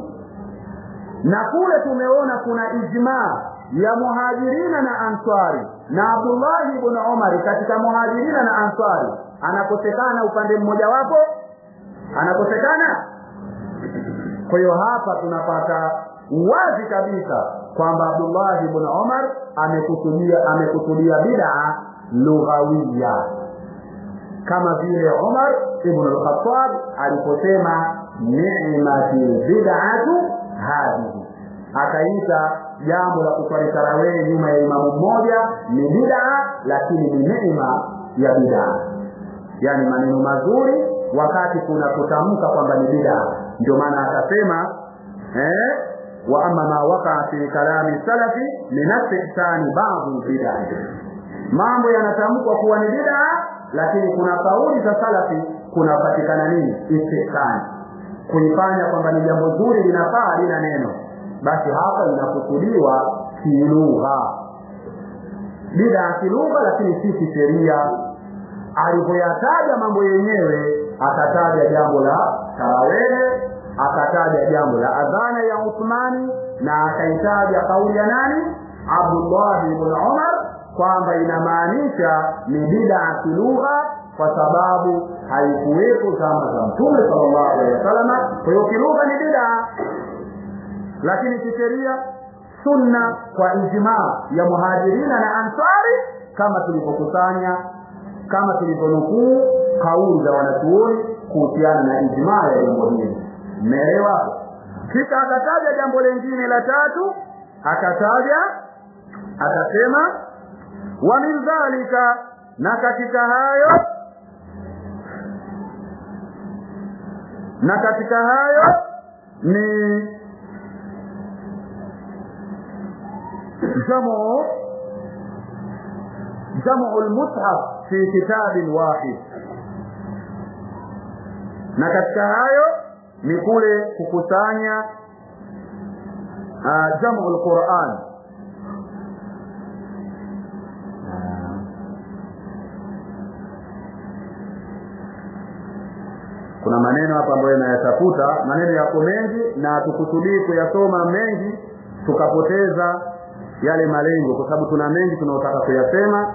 na kule tumeona kuna ijma ya muhajirina na answari na Abdullah ibn Umar katika muhajirina na answari anakosekana upande mmoja wapo anakosekana kwa hiyo hapa tunapata wazi kabisa kwamba Abdullah ibn Umar amekusudia amekusudia bid'a lughawiya kama vile Umar ibn al-Khattab aliposema ni'matil bid'atu hadhihi akaita jambo la kuswali tarawih nyuma ya imamu mmoja ni bid'a lakini ni neema ya bid'a yani maneno mazuri wakati kuna kutamka kwamba ni bid'a ndio maana akasema eh wa amma ma waqa fi kalami salafi min istihsani ba'd bid'a mambo yanatamkwa kuwa ni bid'a lakini kuna kauli za salafi kunapatikana nini istihsani kuifanya kwamba ni jambo zuri linafaa lina neno basi hapa inakusudiwa kilugha bid'a kilugha lakini si kisheria alipoyataja mambo yenyewe akataja jambo la tarawehe akataja jambo la adhana ya Uthmani na akaitaja kauli ya nani Abdullah ibn Umar kwamba inamaanisha ni bid'a kilugha kwa sababu haikuwepo zama za Mtume sallallahu alaihi wasallam. Kwa hiyo kilugha ni bid'a, lakini kisheria sunna kwa ijmaa ya muhajirina na ansari kama tulivyokusanya kama tulivyonukuu kauli za wanachuoni kuhusiana na ijmaa ya jambo hili mmeelewa kisha akataja jambo lingine la tatu akataja akasema wa min dhalika na katika hayo na katika hayo ni jamu jamu lmushaf fi kitabin wahid na katika hayo ni kule kukusanya uh, jamu lquran kuna maneno hapa ambayo nayatafuta maneno yako mengi na tukusudii kuyasoma mengi tukapoteza yale malengo kwa sababu tuna mengi tunaotaka kuyasema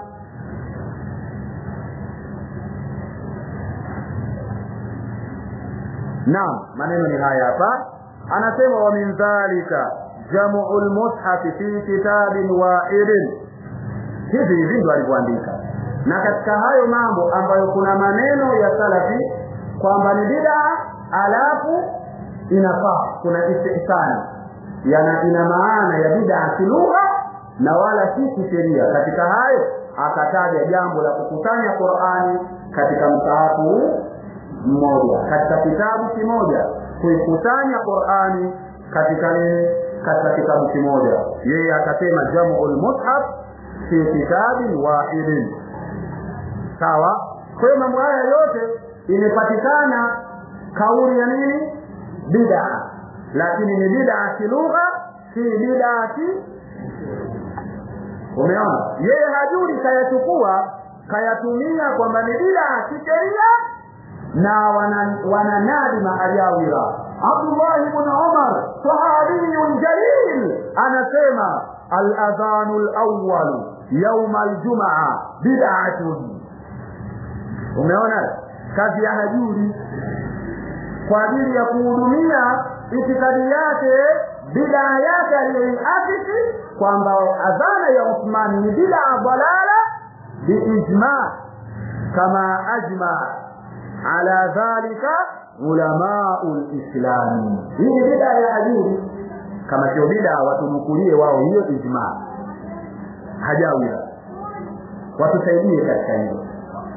naam maneno ni haya hapa anasema wa min dhalika jamu lmushafi fi kitabin wahidin hivi hivi ndo alivyoandika na katika hayo mambo ambayo kuna maneno ya salafi kwamba ni bidaa alafu inafaa kuna istihsani yana ina maana ya bidaa kilugha na wala si kisheria katika hayo akataja jambo la kukusanya qurani katika msahafu mmoja katika kitabu kimoja kuikusanya qurani katika nini katika kitabu kimoja yeye akasema jamu lmushaf fi kitabin wahidin sawa kwa hiyo mambo haya yote imepatikana kauli ya nini bid'a lakini ni bid'a kilugha si bid'a ki umeona yeye hajuri kayachukua kayatumia kwamba ni bid'a kisheria na wananadi wana maajawira Abdullah ibn Umar sahabiyun jalil anasema al-adhanu al-awwal yawm al-jum'a bid'atun umeona kazi ya hajuri kwa ajili ya kuhudumia itikadi yake bidaa yake aliyoiasisi kwamba adhana ya Uthmani ni bidaa dalala biijma kama ajma ala dhalika ulamau lislami hii ni bidaa ya hajuri kama sio bidaa watunukulie wao hiyo ijma hajawira watusaidie katika hilo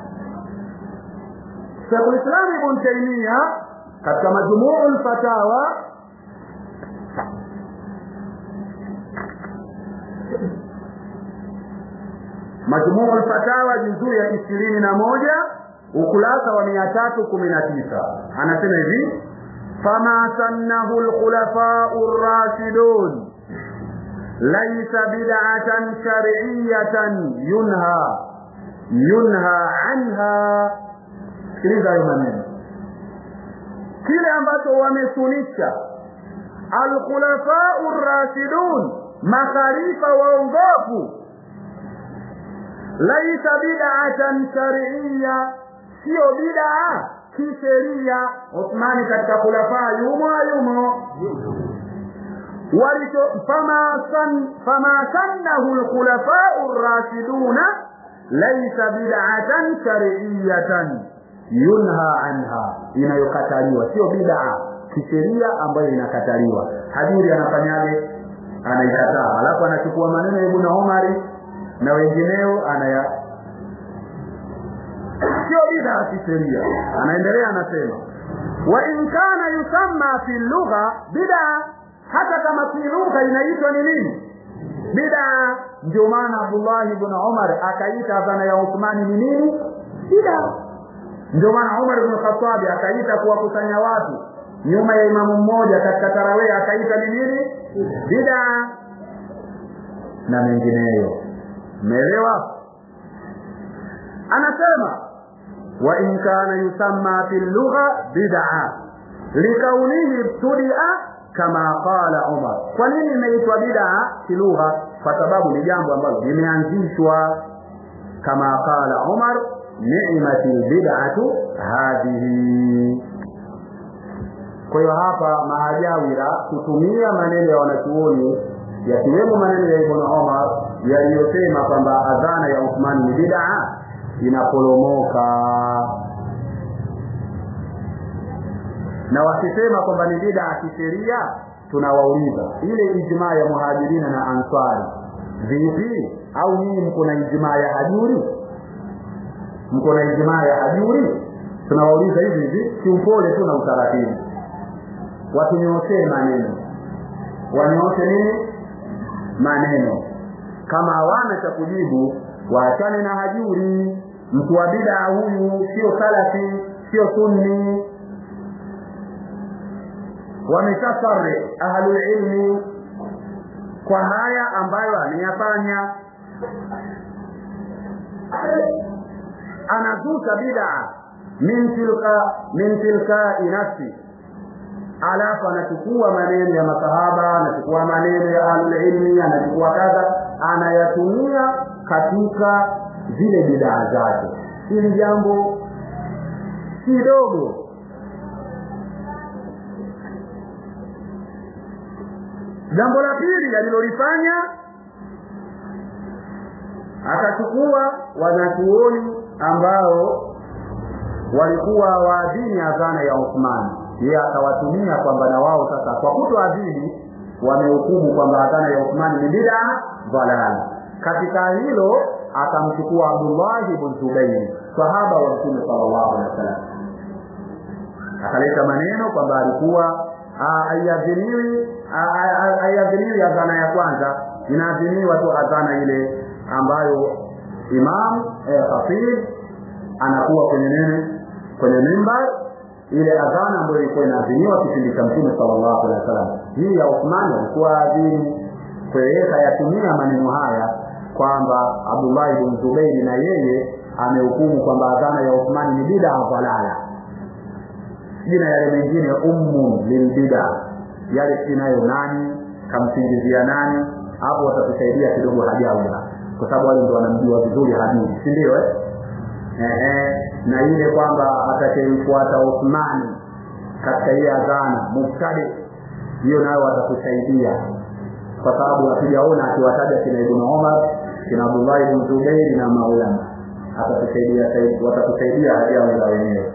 Sheikhul Islam Ibn Taymiyyah katika majmuu fatawa majmuu fatawa juzuu ya ishirini na moja ukurasa wa mia tatu kumi na tisa anasema hivi fama sannahu lkhulafau rashidun laisa bid'atan shar'iyatan yunha yunha anha sikiliza hayo maneno kile ambacho wamesunisha alkhulafau rashidun makhalifa waongofu laisa bid'atan shar'iyya sio bid'a kisheria Uthmani katika khulafa yumo yumo walicho fama san fama sannahu alkhulafau rashiduna laisa bid'atan shar'iyyatan yunha anha inayokataliwa sio bid'a kisheria ambayo inakataliwa hajuri anafanyaje anaikataa alafu anachukua maneno ya Ibn Umari na wengineo anaya sio bid'a kisheria anaendelea anasema wa in kana yusamma fi lugha bid'a hata kama fi lugha inaitwa ni nini bid'a ndio maana Abdullah ibn Umar akaita adhana ya Uthmani ni nini bid'a ndio maana Umar ibn Khattab akaita kuwakusanya watu nyuma ya imamu mmoja katika tarawih akaita ni nini bid'a na mengineyo umeelewa anasema wa in kana yusamma fi lugha bid'a likaunihi ibtudia kama qala Umar kwa nini imeitwa bid'a kilugha kwa sababu ni jambo ambalo limeanzishwa kama qala Umar ni'mati bid'atu hadhihi kwa hiyo hapa maajawira kutumia maneno ya wanachuoni yakiwemo maneno ya ibn umar yaliyosema kwamba adhana ya uthmani ni bidaa inaporomoka na wakisema kwamba ni bidaa kisheria tunawauliza ile ijmaa ya muhajirina na ansari vipi au nyinyi mko na ijmaa ya hajuri mko na ijmaa ya hajuri tunawauliza hivi hivi kiupole tu na utaratibu watunyooshee maneno wanyooshe nini maneno kama hawana cha kujibu waachane na hajuri mtu wa bidaa huyu sio salafi sio sunni wameshafare ahlulilmi kwa haya ambayo ameyafanya anazuka bidaa min tilka min tilkai nafsi alafu anachukua maneno ya masahaba anachukua maneno ya ahlulilmi anachukua kadha anayatumia katika zile bidaa zake hili jambo si dogo jambo la pili alilolifanya akachukua wanachuoni ambao walikuwa waadhini adhana ya Uthmani yeye akawatumia kwamba na wao sasa kwa kutoadhini wamehukumu kwamba adhana ya Uthmani ni bid'a dhalala katika hilo akamchukua Abdullah ibn Zubair sahaba wa Mtume sallallahu alaihi wasallam akaleta maneno kwamba alikuwa aiadhiniwi aiadhiniwi adhana ya kwanza inaadhiniwa tu adhana ile ambayo imam eh, khatib anakuwa kwenye nene kwenye mimbar ile adhana ambayo ilikuwa inaadhiniwa kipindi cha mtume sallallahu alaihi wasallam hii ya Uthman alikuwa adhini kwa hiyo kayatumia maneno haya kwamba Abdullah ibn Zubair na yeye amehukumu kwamba adhana ya Uthman ni bid'a dhalala jina yale mengine ummu lilbida yale sinayo nani kamsingizia nani hapo watatusaidia kidogo hajaula kwa sababu wale ndio wanamjua vizuri hadithi si ndio eh ehe na ile kwamba atakayemfuata Uthmani katika ile adhana mubtadi hiyo nayo watatusaidia kwa sababu hatujaona akiwataja kina Ibn Umar kina Abdullah ibn Zubair na maulama atatusaidia watatusaidia hajaula wenyewe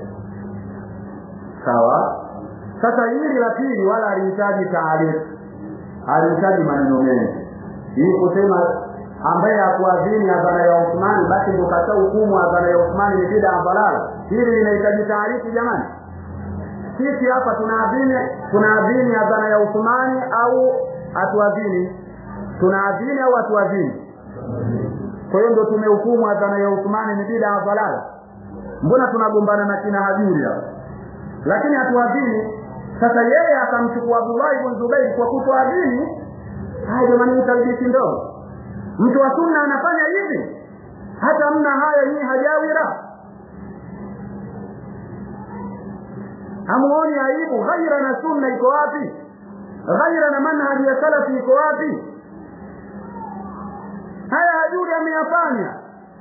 sawa sasa hili la pili wala alihitaji taarifu alihitaji maneno mengi hii kusema ambaye hakuadhini adhana ya Uthmani basi ndio kata hukumu adhana ya Uthmani ni bid'a balala hili linahitaji taarifu jamani sisi hapa tunaadhini tunaadhini adhana ya Uthmani au hatuadhini tunaadhini au hatuadhini kwa hiyo ndio tumehukumu adhana ya Uthmani ni bid'a balala mbona tunagombana na kina hajuri hapa lakini hatuadhini sasa yeye akamchukua Abdullah ibn Zubair kwa kutoadhini haya jamani ni talbisi ndogo mtu wa sunna anafanya hivi hata mna haya nyinyi hajawira hamuoni aibu ghaira na sunna iko wapi ghaira na manhaji ya salafi iko wapi haya hajuri ameyafanya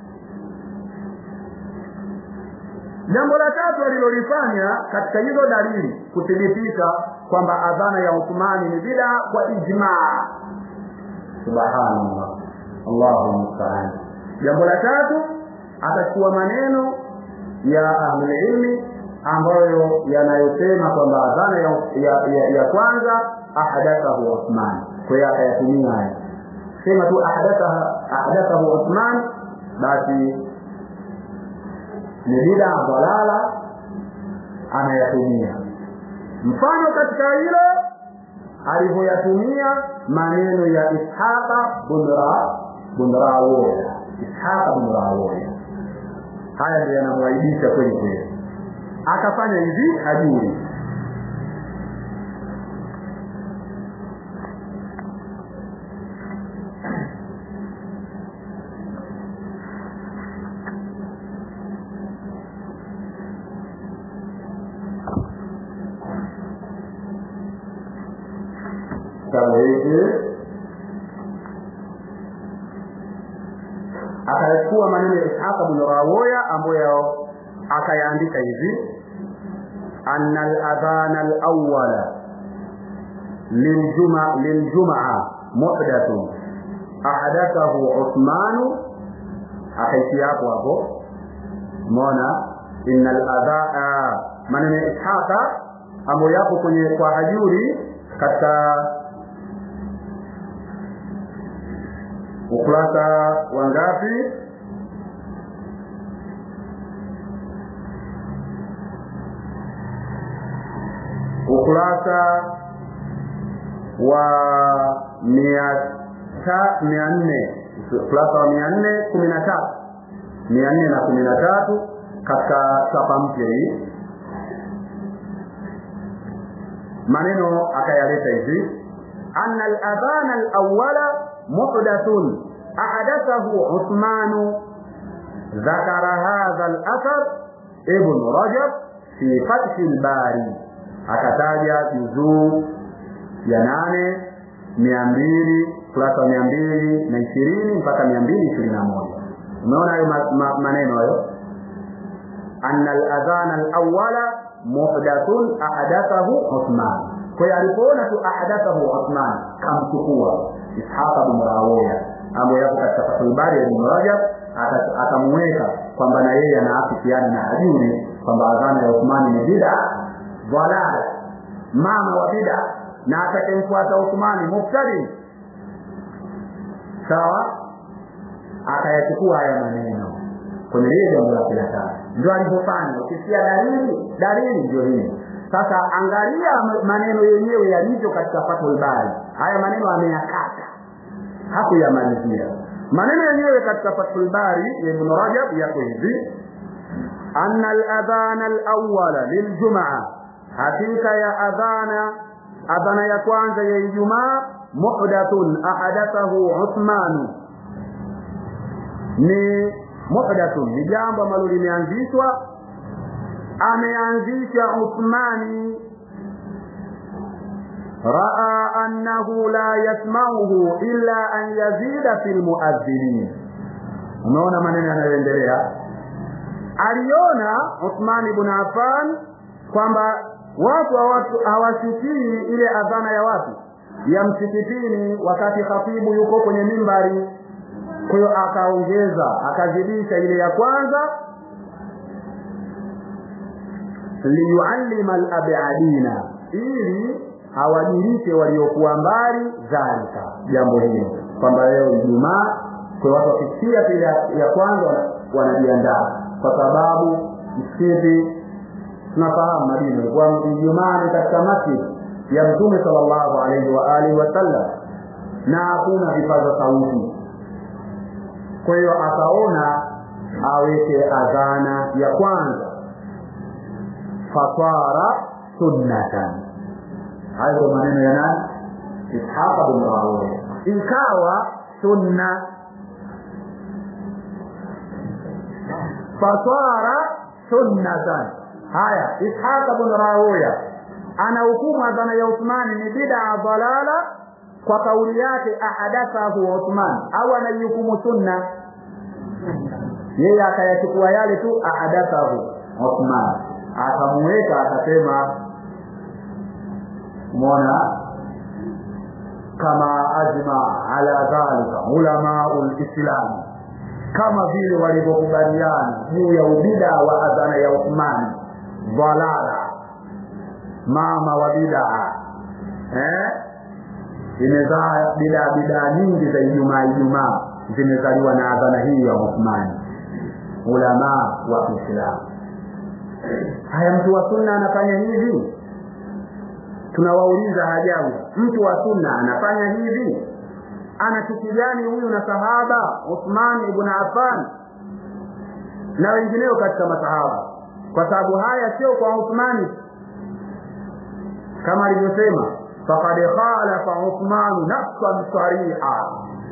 jambo la tatu alilolifanya katika hizo dalili kuthibitisha kwamba adhana ya Uthmani ni bida kwa ijmaa subhanallah Allahu musta'an jambo la tatu atachukua maneno ya ahlulilmi ambayo yanayosema kwamba adhana ya, ya, ya, ya kwanza ahadathahu Uthman kwa hiyo akayatumia haya sema tu ahadathahu Uthman basi ni bida dhalala anayatumia mfano katika hilo alivyoyatumia maneno ya Ishaqa bin Rawiya Ishaqa bin Rawiya haya ndio yanamwaibisha kweli kweli akafanya hivi hajui kitabu hiki akayachukua maneno ya Ishaq bin Rawiya ambayo akayaandika hivi anna al-adhan al-awwala liljuma liljumaa muhdathun ahadathahu uthmanu akaisi hapo hapo umeona innal adhaa maneno ya ishaqa ambayo yapo kwenye kwa hajuri katika ukurasa wa ngapi ukurasa wa mia ta- mia nne ukurasa wa mia nne kumi na tatu mia nne na kumi na tatu katika chapa mpya hii maneno akayaleta hivi anna al-adhana al-awwala muhdathun ahadathahu Uthman ذكر هذا الأثر ابن رجب في فتح الباري akataja juzuu ya nane mia mbili kurasa mia mbili na ishirini mpaka mia mbili ishirini na moja umeona hayo ma, ma, maneno hayo anna al-adhana al-awwala muhdathun ahadathahu Uthman. Kwa hiyo alipoona tu ahadathahu Uthman kamchukua Ishaq bin Rawiya ambaye yapo katika Fathul Bari ya Ibn Rajab akamweka kwamba na yeye anaafikiana na hajuri kwamba adhana ya Uthman ni bid'a dhalala mama wa bid'a na atakayemfuata Uthman mubtadi sawa akayachukua haya maneno kwenye lile jambo la kila tatu ndio alivyofanya ukisikia dalili dalili ndio hii sasa angalia maneno yenyewe yalivyo katika Fathul Bari haya maneno ameyakata hakuyamalizia maneno yenyewe katika Fathul Bari ya Ibn Rajab yako hivi anna al-adhana al-awwala liljumaa hakika ya adhana adhana ya kwanza ya Ijumaa muhdathun ahadathahu Uthman ni muhdathun ni jambo ambalo limeanzishwa ameanzisha Uthmani raa annahu la yasmauhu illa an yazida fil muadhdhinin umeona maneno yanayoendelea aliona Uthman ibn Affan kwamba watu hawasikii ile adhana ya watu ya msikitini wakati khatibu yuko kwenye mimbari kwa hiyo akaongeza akazidisha ile ya kwanza liyuallima alabadina ili awajulishe waliokuwa mbali dhalika jambo hilo kwamba leo Ijumaa kwa watu wakisikia ile ya kwanza wanajiandaa kwa sababu msikiti tunafahamu Madina ilikuwa Ijumaa ni katika masjid ya Mtume sallallahu alaihi wa alihi wasallam na hakuna vipaza sauti kwa hiyo akaona aweke adhana ya kwanza fatara sunnatan hayo maneno ya nani ishaq bin rawiya ikawa sunna fatara sunnatan haya ishaq bin rawiya ana hukumu adhana ya Uthmani ni bid'a dalala kwa kauli yake ahadathahu Uthman au anaihukumu sunna yeye akayachukua yale tu ahadathahu Uthman akamuweka akasema mona kama ajma ala dhalika ulamaul islam kama vile walivyokubaliana juu ya ubida wa adhana ya Uthman dhalala mama wa bidaa eh imezaa bidaa bidaa nyingi za Ijumaa Ijumaa zimezaliwa na adhana hii ya Uthman ulama wa Kiislamu haya mtu wa sunna anafanya hivi tunawauliza hajabu mtu wa sunna anafanya hivi ana chuki gani huyu na sahaba Uthman ibn Affan na wengineo katika masahaba kwa sababu haya sio kwa Uthmani kama alivyosema faqad khalafa Uthman nafsan sariha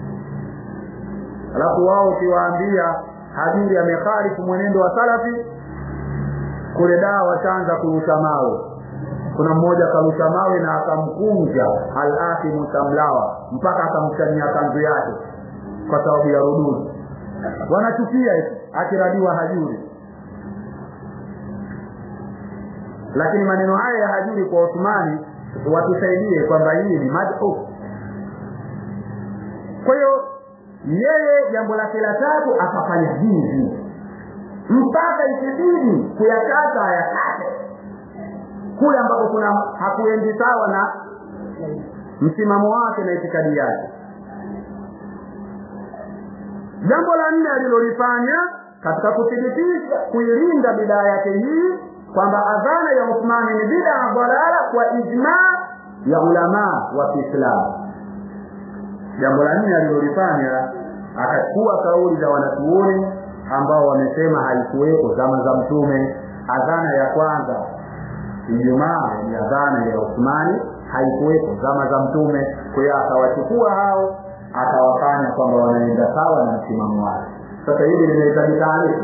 alafu wao ukiwaambia hajuri amekhalifu mwenendo wa salafi kule dawa wataanza kurusha mawe kuna mmoja akarusha mawe na akamkunja al-Asim Tamlawa mpaka akamchania kanzu yake kwa sababu ya rududi wanachukia hivi akiradiwa hajuri lakini maneno haya ya hajuri kwa Uthmani watusaidie kwamba hii ni madhu kwa hiyo yeye jambo lake la tatu akafanya hivi mpaka ikibidi kuyakata ayakate kule ambapo kuna hakuendi sawa na msimamo wake na itikadi yake jambo la nne alilolifanya katika kuthibitisha kuilinda bidaa yake hii kwamba adhana ya Uthmani ni bidaa dalala kwa ijmaa ya ulamaa wa Kiislamu. Jambo la nne alilolifanya akachukua kauli za wanachuoni ambao wamesema haikuwepo zama za Mtume. Adhana ya kwanza Ijumaa ni adhana ya Uthmani, haikuwepo zama za Mtume. Kwa hiyo akawachukua hao akawafanya kwamba wanaenda sawa na msimamo wake. Sasa hili linahitaji taarifa.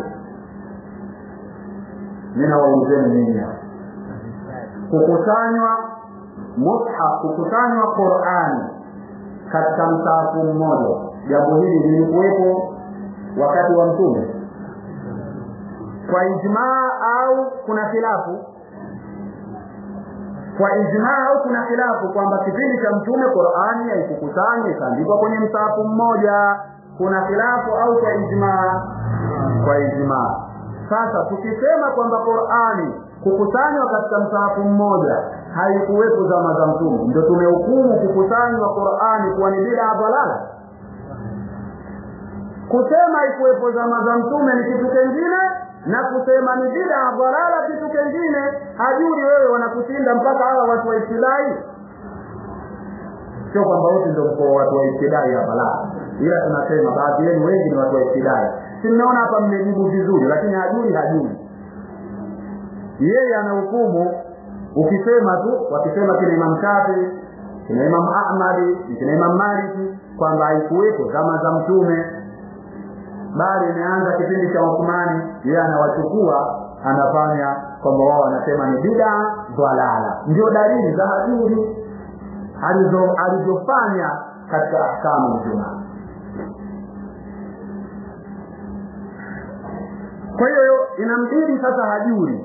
Ninawaulizeni ninyi hapa, kukusanywa mushaf, kukusanywa Qur'ani katika msahafu mmoja, jambo hili lilikuwepo wakati wa Mtume kwa ijmaa au kuna khilafu? Kwa ijmaa au kuna khilafu kwamba kipindi cha Mtume Qur'ani haikukusanywa ikaandikwa kwenye msahafu mmoja? Kuna khilafu au kwa ijmaa? Kwa ijmaa. Sasa tukisema kwamba Qur'ani kukusanywa katika msahafu mmoja haikuwepo zama za Mtume, ndio tumehukumu kukusanywa Qur'ani kuwa ni bid'a dalala? Kusema haikuwepo zama za Mtume ni kitu kingine, na kusema ni bid'a dalala kitu kingine. Hajuri wewe wanakushinda mpaka hawa watu wa ibtidai. Sio kwamba wote ndio mko watu wa ibtidai hapa, la, ila tunasema baadhi yenu wengi ni watu wa ibtidai. Si mnaona hapa mmejibu vizuri, lakini hajuri hajuri yeye anahukumu ukisema tu wakisema kina Imam Shafi kina Imam Ahmadi kina Imam Maliki kwamba haikuwepo zama za Mtume, bali imeanza kipindi cha Uthmani. Yeye anawachukua anafanya kwamba wao wanasema ni bid'a dhalala. Ndio dalili za hajuri alizo alizofanya katika ahkamu Ijumaa. Kwa hiyo inambidi sasa hajuri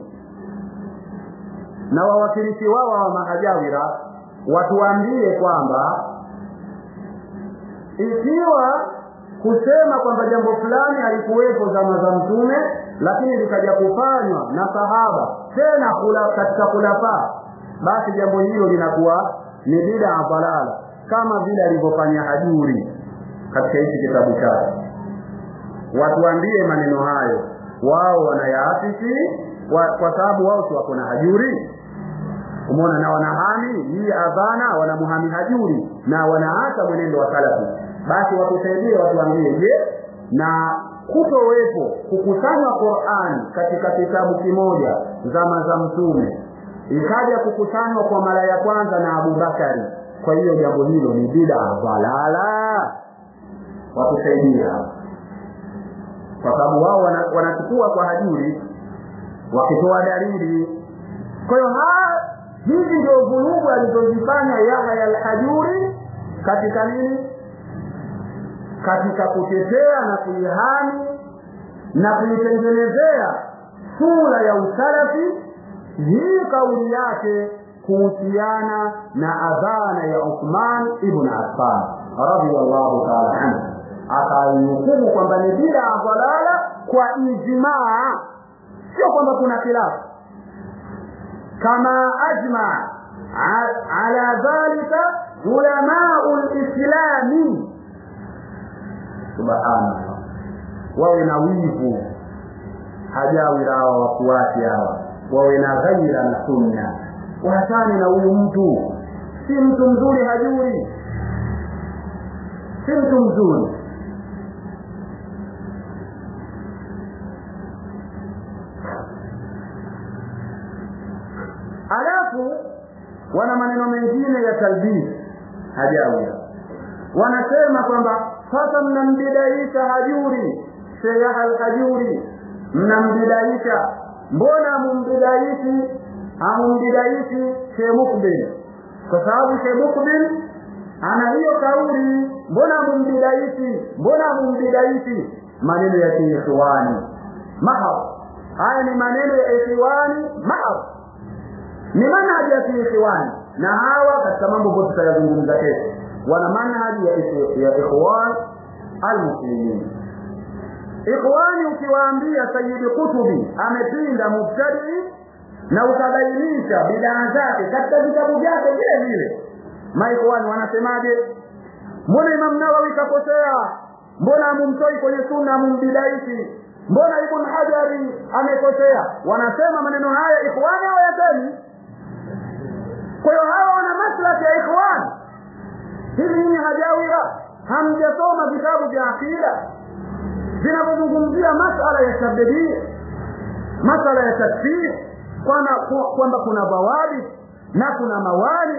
na wawakilishi wao wa mahajawira watuambie kwamba ikiwa kusema kwamba jambo fulani halikuwepo zama za Mtume, lakini likaja kufanywa na sahaba tena kula, katika kulafaa, basi jambo hilo linakuwa ni bid'a dalala, kama vile alivyofanya Hajuri katika hichi kitabu chake. Watuambie maneno hayo, wao wanayaafiki kwa, kwa sababu wao si wako na Hajuri umeona na wanahami hii adhana wanamuhami hajuri na wanaacha mwenendo wa salafi basi watusaidie watuambie je na kutowepo kukusanywa Qur'an katika kitabu kimoja zama za mtume ikaja kukusanywa kwa mara ya kwanza na Abubakari kwa hiyo jambo hilo ni bid'a dalala watusaidie kwa sababu wao wanachukua kwa hajuri wakitoa dalili kwa hiyo hizi ndio vurugu alizozifanya Yahya al-Hajuri katika nini? Katika kutetea na kuihami na kuitengenezea sura ya usalafi hii kauli yake kuhusiana na adhana ya Uthman ibn Affan radhiyallahu ta'ala anhu, akaihukumu kwamba ni bid'a dalala kwa ijmaa, sio kwamba kuna khilafu كما أجمع على ذلك علماء الإسلام سبحان الله wawe na wivu hajawira hawa wafuasi hawa wawe na ghaira na sunna waachane na huyu mtu si mtu mzuri hajuri si mtu mzuri alafu wana maneno mengine ya talbis hajawia wanasema kwamba sasa mnambidaisha hajuri sheikh al-hajuri mnambidaishi mbona mumbidaishi amumbidaishi sheikh mukbil kwa sababu sheikh mukbil ana hiyo kauli mbona mumbidaishi mbona mumbidaishi maneno ya kiikhwani mahab haya ni maneno ya ikhwani mahab ni manhaji ya kiikhwani na hawa katika mambo ambayo tutayazungumza kesho wana manhaji ya, ya ikhwan almuslimin ikhwani ukiwaambia sayidi kutubi amepinda mubtadii na ukabainisha bidaa zake katika vitabu vyake vile vile maikhwani wanasemaje mbona imam nawawi kakosea mbona amumtoi kwenye sunna amumbidaisi mbona ibn hajari amekosea wanasema maneno haya ikhwani au yasemi kwa hiyo hawa wana maslahi ya ikhwani hivi nyinyi hajawira hamjasoma vitabu vya akida vinavyozungumzia masala ya tabdii masala ya takfir kwamba kuna bawabi na kuna mawali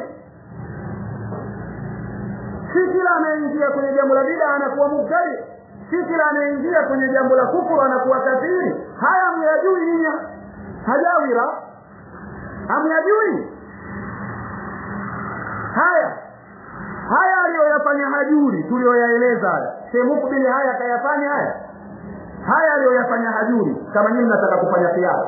si kila anayeingia kwenye jambo la bida anakuwa mubtadi si kila anayeingia kwenye jambo la kufuru anakuwa kafiri haya hamyajui nyinyi hajawira hamyajui haya haya aliyoyafanya hajuri tuliyoyaeleza haya shemukbili haya akayafanya haya haya aliyoyafanya hajuri kama nyinyi mnataka kufanya kiasi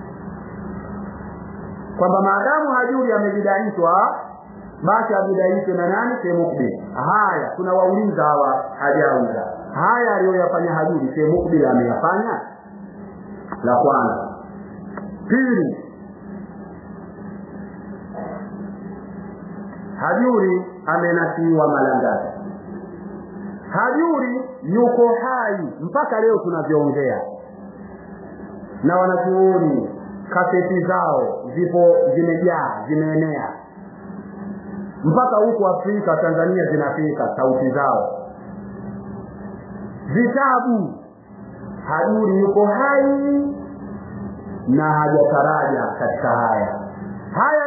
kwamba maadamu hajuri amebidaishwa basi abidaishwe na nani shemukbili haya tunawauliza hawa hajawira haya aliyoyafanya hajuri shemukbili ameyafanya la kwanza pili hajuri amenasiwa malangani hajuri yuko hai mpaka leo tunavyoongea na wanachuoni kaseti zao zipo zimejaa zimeenea mpaka huku afrika tanzania zinafika sauti zao vitabu hajuri yuko hai na hajataraja katika haya haya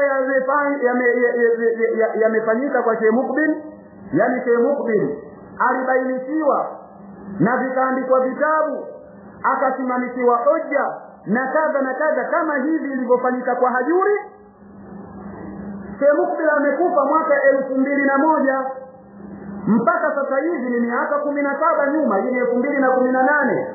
yamefanyika kwa Sheikh Mukbil yani Sheikh Mukbil alibainishiwa na vikaandikwa vitabu akasimamishiwa hoja na kadha na kadha kama hivi ilivyofanyika kwa Hajuri Sheikh Mukbil amekufa mwaka elfu mbili na moja mpaka sasa hivi ni miaka kumi na saba nyuma hii ni elfu mbili na kumi na nane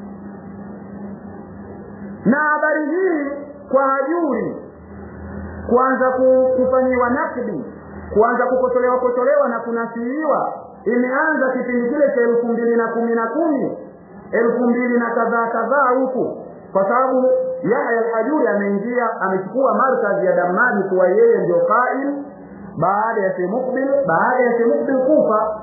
na habari hii kwa Hajuri kuanza kufanyiwa nakdi kuanza kukosolewa kosolewa na kunasiiwa imeanza kipindi kile cha elfu mbili na kumi na kumi elfu mbili na kadhaa kadhaa huku kwa sababu Yahya al-Hajuri ameingia amechukua markazi ya Damadi kuwa yeye ndio qaim baada ya Sheikh Mukbil baada ya Sheikh Mukbil kufa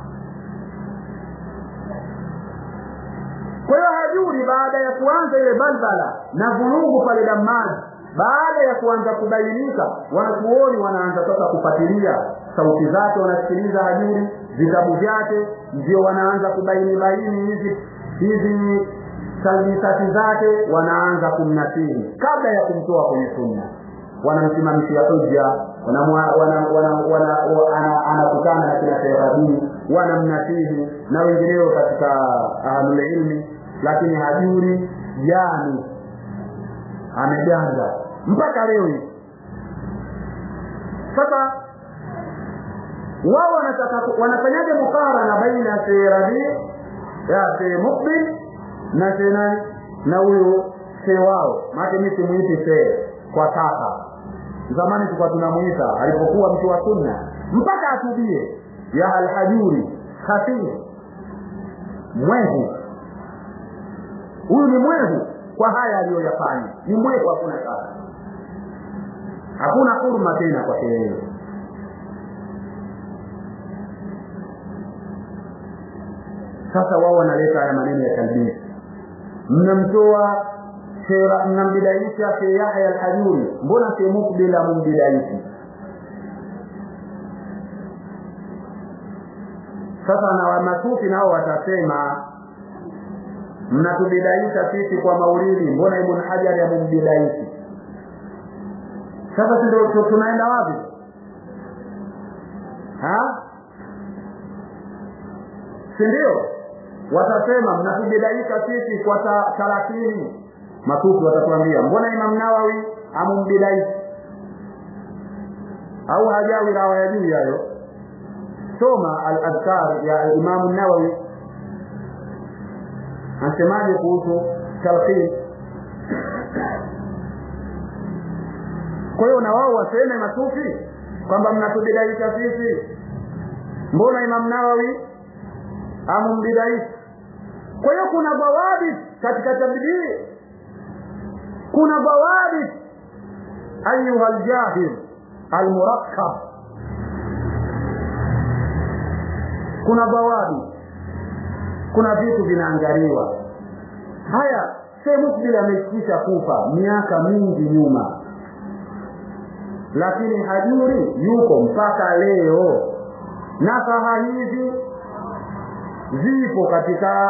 kwa hiyo Hajuri baada ya kuanza ile balbala na vurugu pale Damadi baada ya kuanza kubainika wanachuoni wanaanza sasa kufuatilia sauti zake wanasikiliza hajuri vitabu vyake ndio wanaanza kubaini baini hizi hizi talmisati zake wanaanza kumnasihi kabla ya kumtoa kwenye sunna wanamsimamishia hujja anakutana na kina Sherabii wanamnasihi na wengineo katika ahlulilmi lakini hajuri jani ameganda mpaka leo hii sasa wao wanataka wanafanyaje mukarana baina ya Rabi ya Sheikh Mukbil na Sheikh nani na huyo Sheikh wao maana mimi simuiti Sheikh kwa sasa zamani tulikuwa tunamuita alipokuwa mtu wa sunna mpaka atubie ya alhajuri khafir mwehu huyu ni mwehu kwa haya aliyoyafanya ni mwehu hakuna shaka hakuna huruma tena kwa yeye sasa wao wanaleta haya maneno ya talbisi mnamtoa mnambidaisha Sheikh Yahya al-Hajuri mbona Sheikh Mukbil amumbidaishi sasa na wamasufi nao watasema mnatubidaisha sisi kwa maulidi mbona Ibn Hajar amumbidaishi sasa ndio tunaenda wapi ha si ndio watasema mnatubidaisha sisi kwa thalathini matusi watatuambia mbona Imam Nawawi amumbidaishi au hajawi na hawayajui hayo soma al-adhkar ya Imam Nawawi anasemaje kuhusu talqin kwa hiyo na wao waseme matusi kwamba mnatubidaisha sisi mbona imam nawawi amumbidaishi kwa hiyo kuna bawabit katika tabdii kuna bawabit ayuha ljahil almurakkab kuna bawabit kuna vitu vinaangaliwa haya Sheikh Mukbil amekwisha kufa miaka mingi nyuma lakini hajuri yuko mpaka leo nasaha hizi zipo katika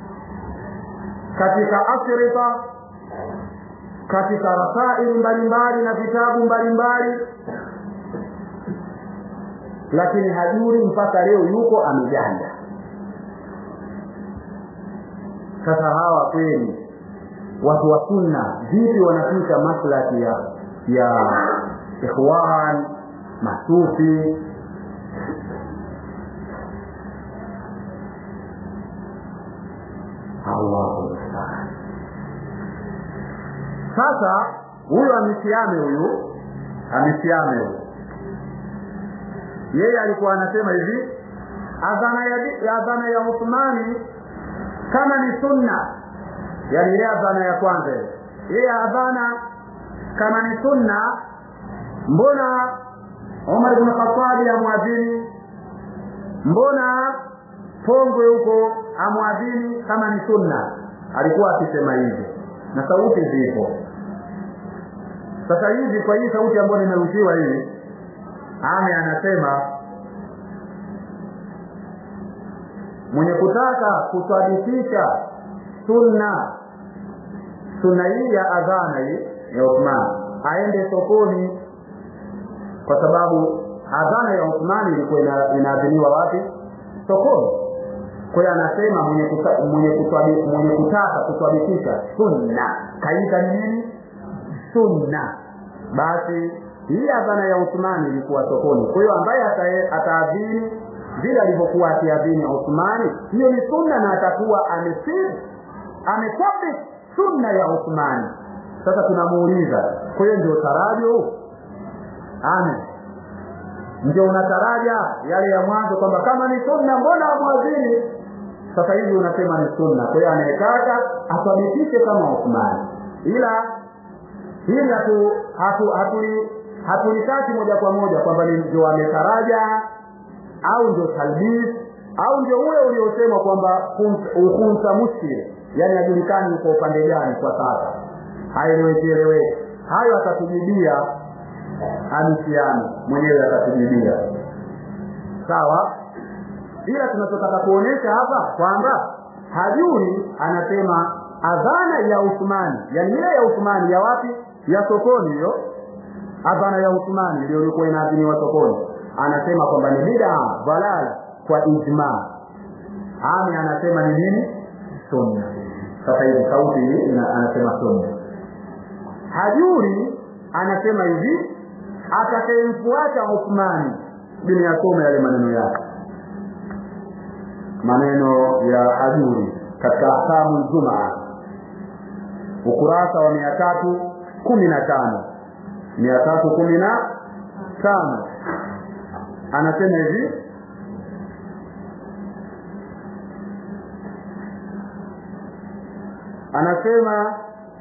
katika afrika katika rasaili mbalimbali na vitabu mbalimbali lakini hajuri mpaka leo yuko ameganda sasa hawa kweli watu wa sunna vipi wanapita maslaki ya ya ikhwan masufi allahu musta'an sasa huyu amesiame huyu amesiame huyu yeye alikuwa anasema hivi adhana ya adhana ya Uthmani kama ni sunna yani ile adhana ya kwanza ile adhana kama ni sunna mbona Umar ibn Khattab amwadhini mbona pongwe huko amwadhini kama ni sunna alikuwa akisema hivyo na sauti zipo sasa hivi kwa hii sauti ambayo nimerushiwa hii ame anasema mwenye kutaka kusadikisha sunna sunna hii ya adhana hii ya Uthman aende sokoni kwa sababu adhana ya Uthman ilikuwa inaadhiniwa wapi sokoni kwa hiyo anasema mwenye kuta, mwenye kutwabi, mwenye kutaka kutwabikisha sunna kaita ni nini sunna basi hii adhana ya Uthmani ilikuwa sokoni kwa hiyo ambaye ataadhini vile alivyokuwa akiadhini Uthmani hiyo ni sunna na atakuwa amesir ametabik sunna ya Uthmani sasa tunamuuliza kwa hiyo ndio tarajo ame ndio unataraja yale ya mwanzo kwamba kama ni sunna mbona amwadhini sasa hivi unasema ni sunna kwa hiyo anayetaka athibitishe kama Uthmani ila hili hatu hatu hatuli hatulitaki moja kwa moja kwamba ndio ametaraja au ndio talbis au ndio ule uliosema kwamba ukunsa mushkil yani hajulikani kwa upande gani kwa sasa haeleweki hayo atatujibia amisiani mwenyewe atatujibia sawa ila tunachotaka kuonyesha hapa kwamba hajuri anasema adhana ya Uthmani yani ile ya Uthmani ya wapi ya sokoni hiyo adhana ya Uthmani ndio ilikuwa inaadhiniwa sokoni anasema kwamba ni bid'a dhalala kwa ijma ami anasema ni nini sunna sasa hivi sauti hii anasema sunna hajuri anasema hivi atakayemfuata Uthmani bin yasome yale maneno yake maneno ya hajuri katika ahkamu jumaa ukurasa wa mia tatu kumi na tano mia tatu kumi na tano anasema hivi anasema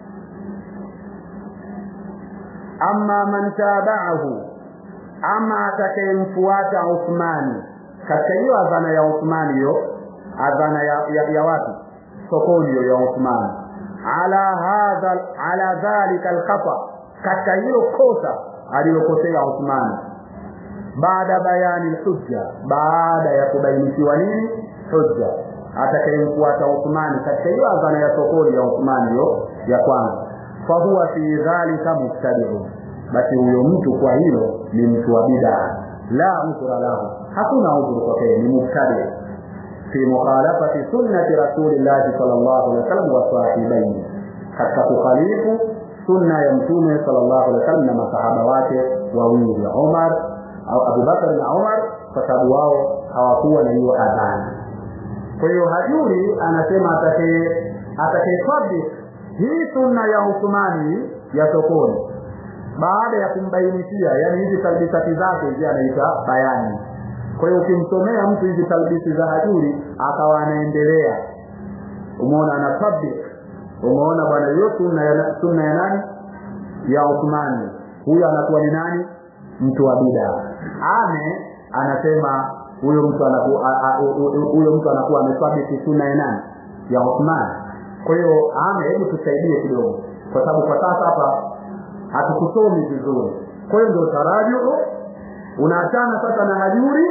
amma man tabahu ama atakayemfuata Uthmani katika hiyo adhana ya Uthmani hiyo adhana ya, ya, ya watu sokoni hiyo ya Uthmani ala hadha ala dhalika alkhata katika hilo kosa alilokosea Uthmani baada bayani hujja baada ya kubainishiwa nini hujja atakayemfuata Uthmani katika hiyo adhana ya sokoni ya Uthmani hiyo ya kwanza fahuwa fi dhalika mubtadi'un basi huyo mtu kwa hilo ni mtu wa bid'a la udhra lahu hakuna udhuru kwake ni mubtadi fi mukhalafati sunnati rasulillahi sallallahu alaihi wasallam wa sahibaini katika kukhalifu sunna ya mtume sallallahu alaihi wasallam na masahaba wake wawili Umar au Abu Bakar na Umar kwa sababu wao hawakuwa na hiyo adhana kwa hiyo hajuri anasema atakaye atakayetabik hii sunna ya Uthmani ya sokoni baada ya kumbainishia yani hizi talbisati zake hizi anaita bayani kwa hiyo ukimsomea mtu hizi talbisi za hajuri akawa anaendelea umeona ana public umeona bwana hiyo sunna ya sunna ya nani ya Uthmani huyo anakuwa ni nani mtu wa bid'a ame anasema huyo mtu anakuwa huyo mtu anakuwa amesabiti sunna ya nani ya Uthman kwa hiyo ame hebu tusaidie kidogo kwa sababu kwa sasa hapa hatukusomi vizuri kwa hiyo ndio taraju unaachana sasa na hajuri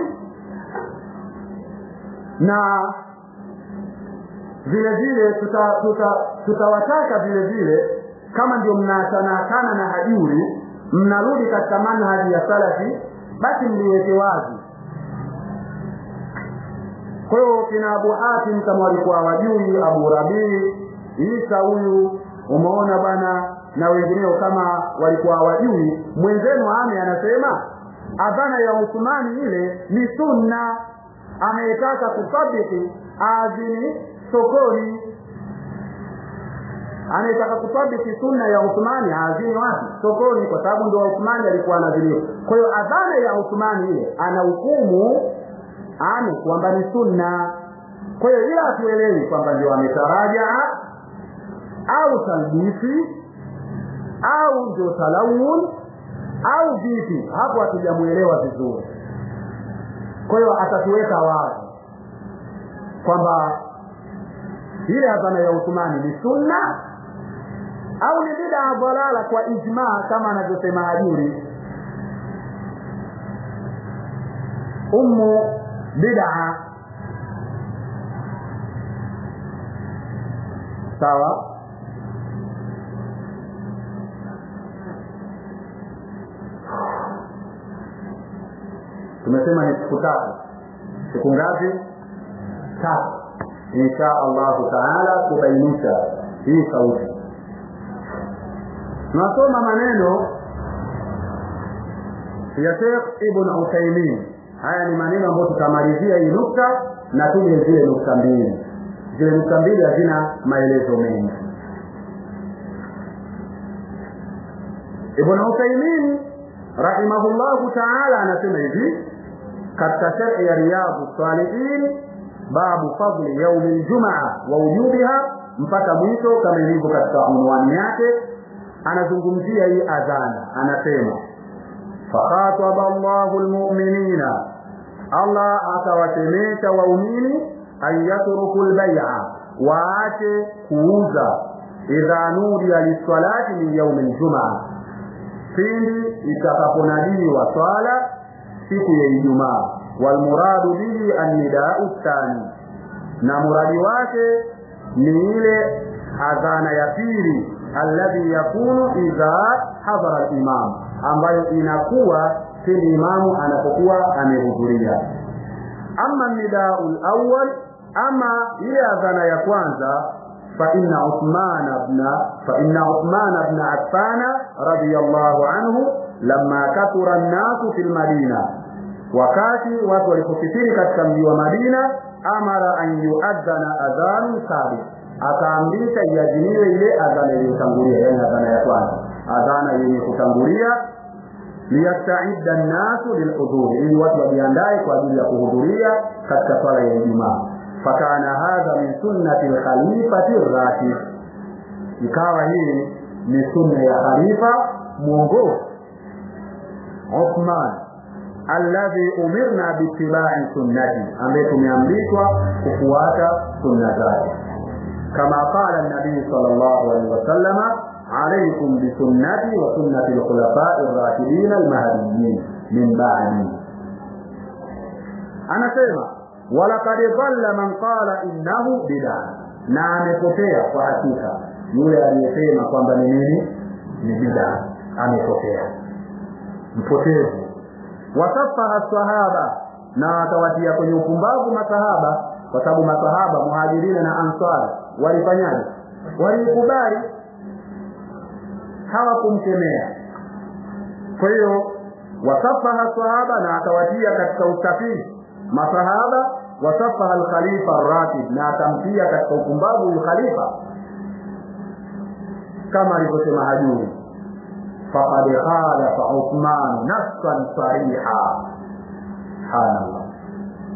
na vile vile tutawataka tuta, tuta vile vile kama ndio mnaachana na hajuri mnarudi katika manhaji ya salafi basi mliweke wazi kwa hiyo kina Abu Hatim kama walikuwa wajui Abu Rabii Isa huyu umeona bwana na wengineo kama walikuwa wajui mwenzenu ame anasema adhana ya Uthmani ile ni sunna ameitaka kutabiki azini sokoni anayetaka kutabiki sunna ya Uthmani azini wapi sokoni kwa sababu ndio Uthmani alikuwa anadhiniwa kwa hiyo adhana ya Uthmani ile ana hukumu ame kwamba ni sunna kwa hiyo ila hatuelewi kwamba ndio ametaraja au talbisi au ndio talawun au vipi hapo hatujamuelewa vizuri kwa hiyo atatuweka wazi kwamba ile adhana ya Uthmani ni sunna au ni bid'a dhalala kwa ijma kama anavyosema Hajuri ummu bid'a sawa tumesema ni siku tatu siku ngapi tatu insha allahu taala kubainisha hii sauti tunasoma maneno ya Sheikh Ibn Uthaymeen haya ni maneno ambayo tutamalizia hii nukta na tuje zile nukta mbili zile nukta mbili hazina maelezo mengi Ibn Uthaymeen rahimahullahu taala anasema hivi katika sharhi ya riyadhu salihin babu fadli yaumi ljumaa wa wujubiha mpaka mwisho kama ilivyo katika unwani yake anazungumzia hii adhana anasema fakhataba llahu lmuminina allah akawasemesha waumini an yatruku lbaia waache kuuza idha nudiya lissalati min yaumi ljumaa pindi itakaponadiwa swala siku ya Ijumaa walmuradu bihi annidau thani na muradi wake ni ile adhana ya pili alladhi yakunu idha hadhara al-imam ambayo inakuwa pindi imamu anapokuwa amehudhuria ama nidau al-awwal ama ile adhana ya kwanza فإن عثمان بن فإن عثمان بن عفان رضي الله عنه لما كثر الناس في المدينة wakati watu walipokithiri katika mji wa Madina amara an yuadhana adhan sabit akaamrisha iadhiniwe ile adhana iliyotangulia yani adhana ya kwanza adhana yenye kutangulia liyastaidda nnasu lilhudhuri ili watu wajiandae kwa ajili ya kuhudhuria katika swala ya Ijumaa fakana hadha min sunnati lkhalifati rashid ikawa hii ni sunna ya khalifa mwongozi Uthman alladhi umirna biittibai sunnati ambaye tumeamrishwa kufuata sunna zake kama qala nabii sallallahu alaihi wasallama عليكم بسنتي وسنة الخلفاء الراشدين المهديين من بعدي أنا سيما ولقد ضل من قال إنه بدعة na amepotea kwa hakika yule aliyesema kwamba ni nini ni bid'a amepotea mpotevu wasafaha sahaba na akawatia kwenye upumbavu masahaba kwa sababu masahaba muhajirina na ansar walifanyaje walikubali hawakumkemea kwa hiyo wasafaha sahaba na akawatia katika usafiri masahaba wasafaha alkhalifa arratib na akamtia katika upumbavu huyu khalifa kama alivyosema hajuri faqad khalafa uthman nafsan sariha subhanallah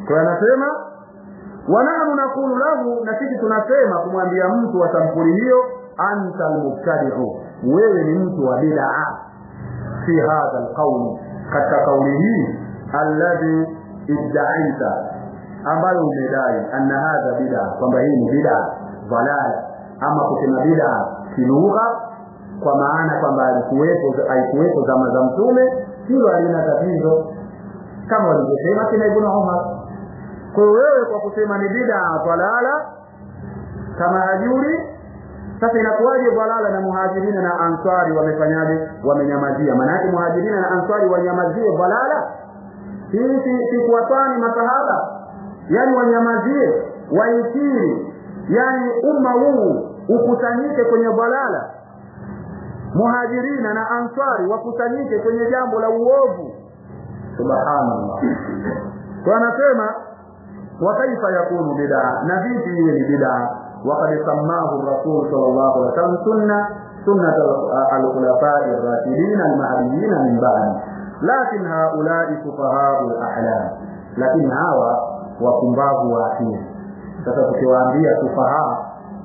kwa anasema wanahnu nakulu lahu na sisi tunasema kumwambia mtu wa sampuli hiyo anta almubtadiu wewe ni mtu wa bid'a fi hadha alqawl katika kauli hii alladhi iddaita ambayo umedai anna hadha bid'a kwamba hii ni bid'a dhalala ama kusema bid'a kilugha kwa maana kwamba alikuwepo haikuwepo zama za mtume hilo halina tatizo kama walivyosema kina ibn Umar kwa hiyo wewe kwa kusema ni bid'a dhalala kama hajuri sasa inakuwaje dhalala na muhajirina na ansari wamefanyaje wamenyamazia maana yake muhajirina na ansari wanyamazie dhalala hii si, si kuwatani masahaba yani wanyamazie waikiri yani umma huu ukusanyike kwenye dhalala muhajirina na ansari wakusanyike kwenye jambo la uovu subhanallah kwa anasema wa kaifa yakunu bid'a na vipi iwe ni bid'a وقد سماه الرسول صلى الله عليه وسلم سنة سنة الخلفاء الراشدين المهديين من بعد لكن هؤلاء سفهاء الأحلام لكن hawa wapumbavu wa akili sasa tukiwaambia sufaha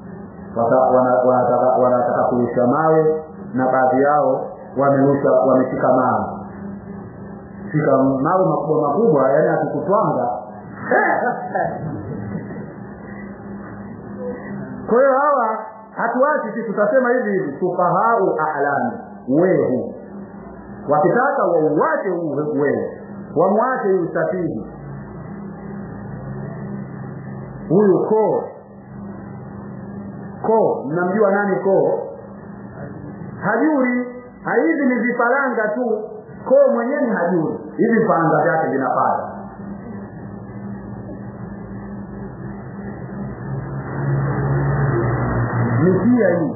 wanataka kurusha mawe na baadhi yao wamerusha wameshika mawe shika mawe makubwa makubwa yani akikutwanga kwa hiyo hawa hatuachi sisi tutasema hivi hivi sufahau ahlami wehu wakitaka wauache huu wehu wamwache huyu safihi huyu koo koo mnamjua nani koo hajuri hivi ni vifaranga tu koo mwenyewe ni hajuri hivi vifaranga vyake vinapata njia hii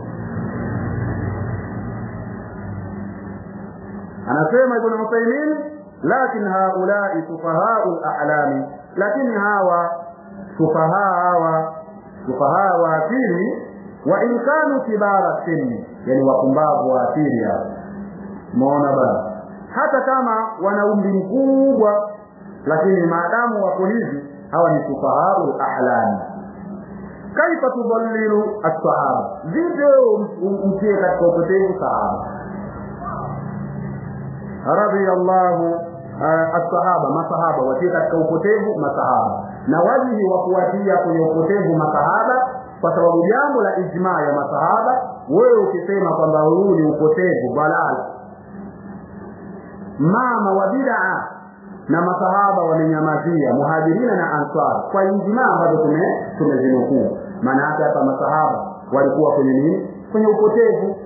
anasema ibn Uthaymeen lakin haulai sufahau al-a'lami lakini hawa sufaha hawa sufaha wa akili wa in kanu kibara sinni yani wapumbavu wa akili hawa umeona bana hata kama wana umri mkubwa lakini maadamu wako hivi hawa ni sufahau al-a'lami kaifa tudallilu as-sahaba vipi mtie katika upotevu sahaba radiyallahu as-sahaba masahaba watie katika upotevu masahaba na wajihi wa kuwatia kwenye upotevu masahaba kwa sababu jambo la ijmaa ya masahaba wewe ukisema kwamba huu ni upotevu balala mama wa bid'a na masahaba wamenyamazia muhajirina na ansar kwa ijmaa ambazo tume tumezinukuu maana yake hapa masahaba walikuwa kwenye nini kwenye upotevu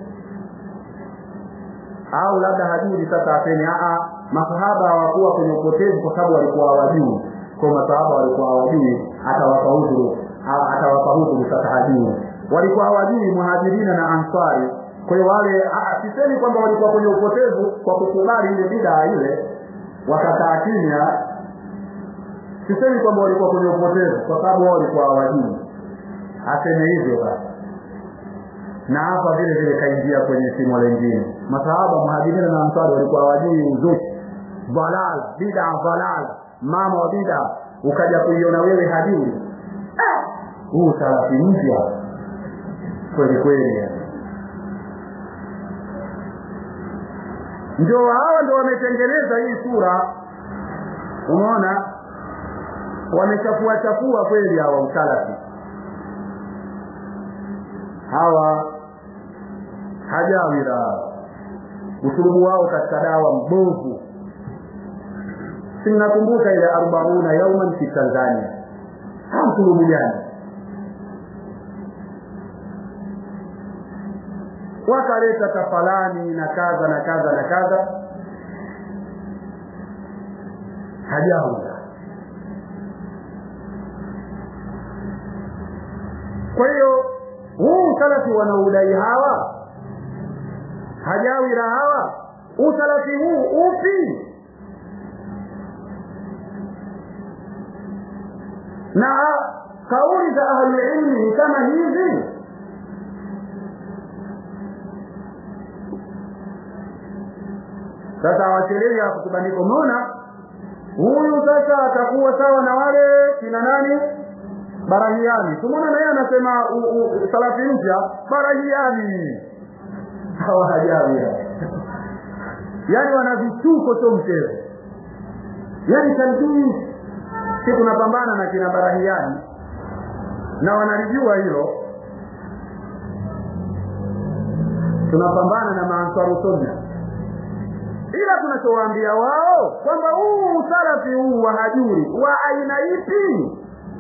au labda hajui sasa aseme a masahaba hawakuwa kwenye upotevu kwa sababu walikuwa hawajui kwa masahaba walikuwa hawajui atawapa udhuru atawapa udhuru sasa hajui walikuwa hawajui muhajirina na ansari kwa hiyo wale sisemi kwamba walikuwa kwenye upotevu kwa kukubali ile bidaa ile wakakaa kimya sisemi kwamba walikuwa kwenye upotevu kwa sababu wao walikuwa hawajui aseme hivyo basi na hapa vile vile kaingia kwenye simo lingine masahaba muhajirina na ansari walikuwa hawajui uzushi balal bid'a balal mama wa bid'a ukaja kuiona wewe hajui huu salafi mpya kweli kweli ndio hawa ndio wametengeneza hii sura umeona wamechafua chafua kweli hawa usalafi hawa hajawira usulubu wao katika dawa mbovu sinakumbuka ile arobauna yauman fi tanzania ha usulubu gani wakaleta tafalani na kadha na kadha na kadha hajawira kwa hiyo huu usalafi wanaudai hawa hajawira hawa usalafi huu upi na kauli za ahlulilmi ni kama hizi sasa wachelewi hapo kubandika umeona huyu sasa atakuwa sawa na wale kina nani barahiani tumona naye anasema salafi mpya barahiani hawajawia yaani wana vituko sio mchezo yaani talbis si tunapambana na kina barahiani na wanalijua hilo tunapambana na maansaru sunna ila tunachowaambia wao kwamba huu usalafi huu wa hajuri wa aina ipi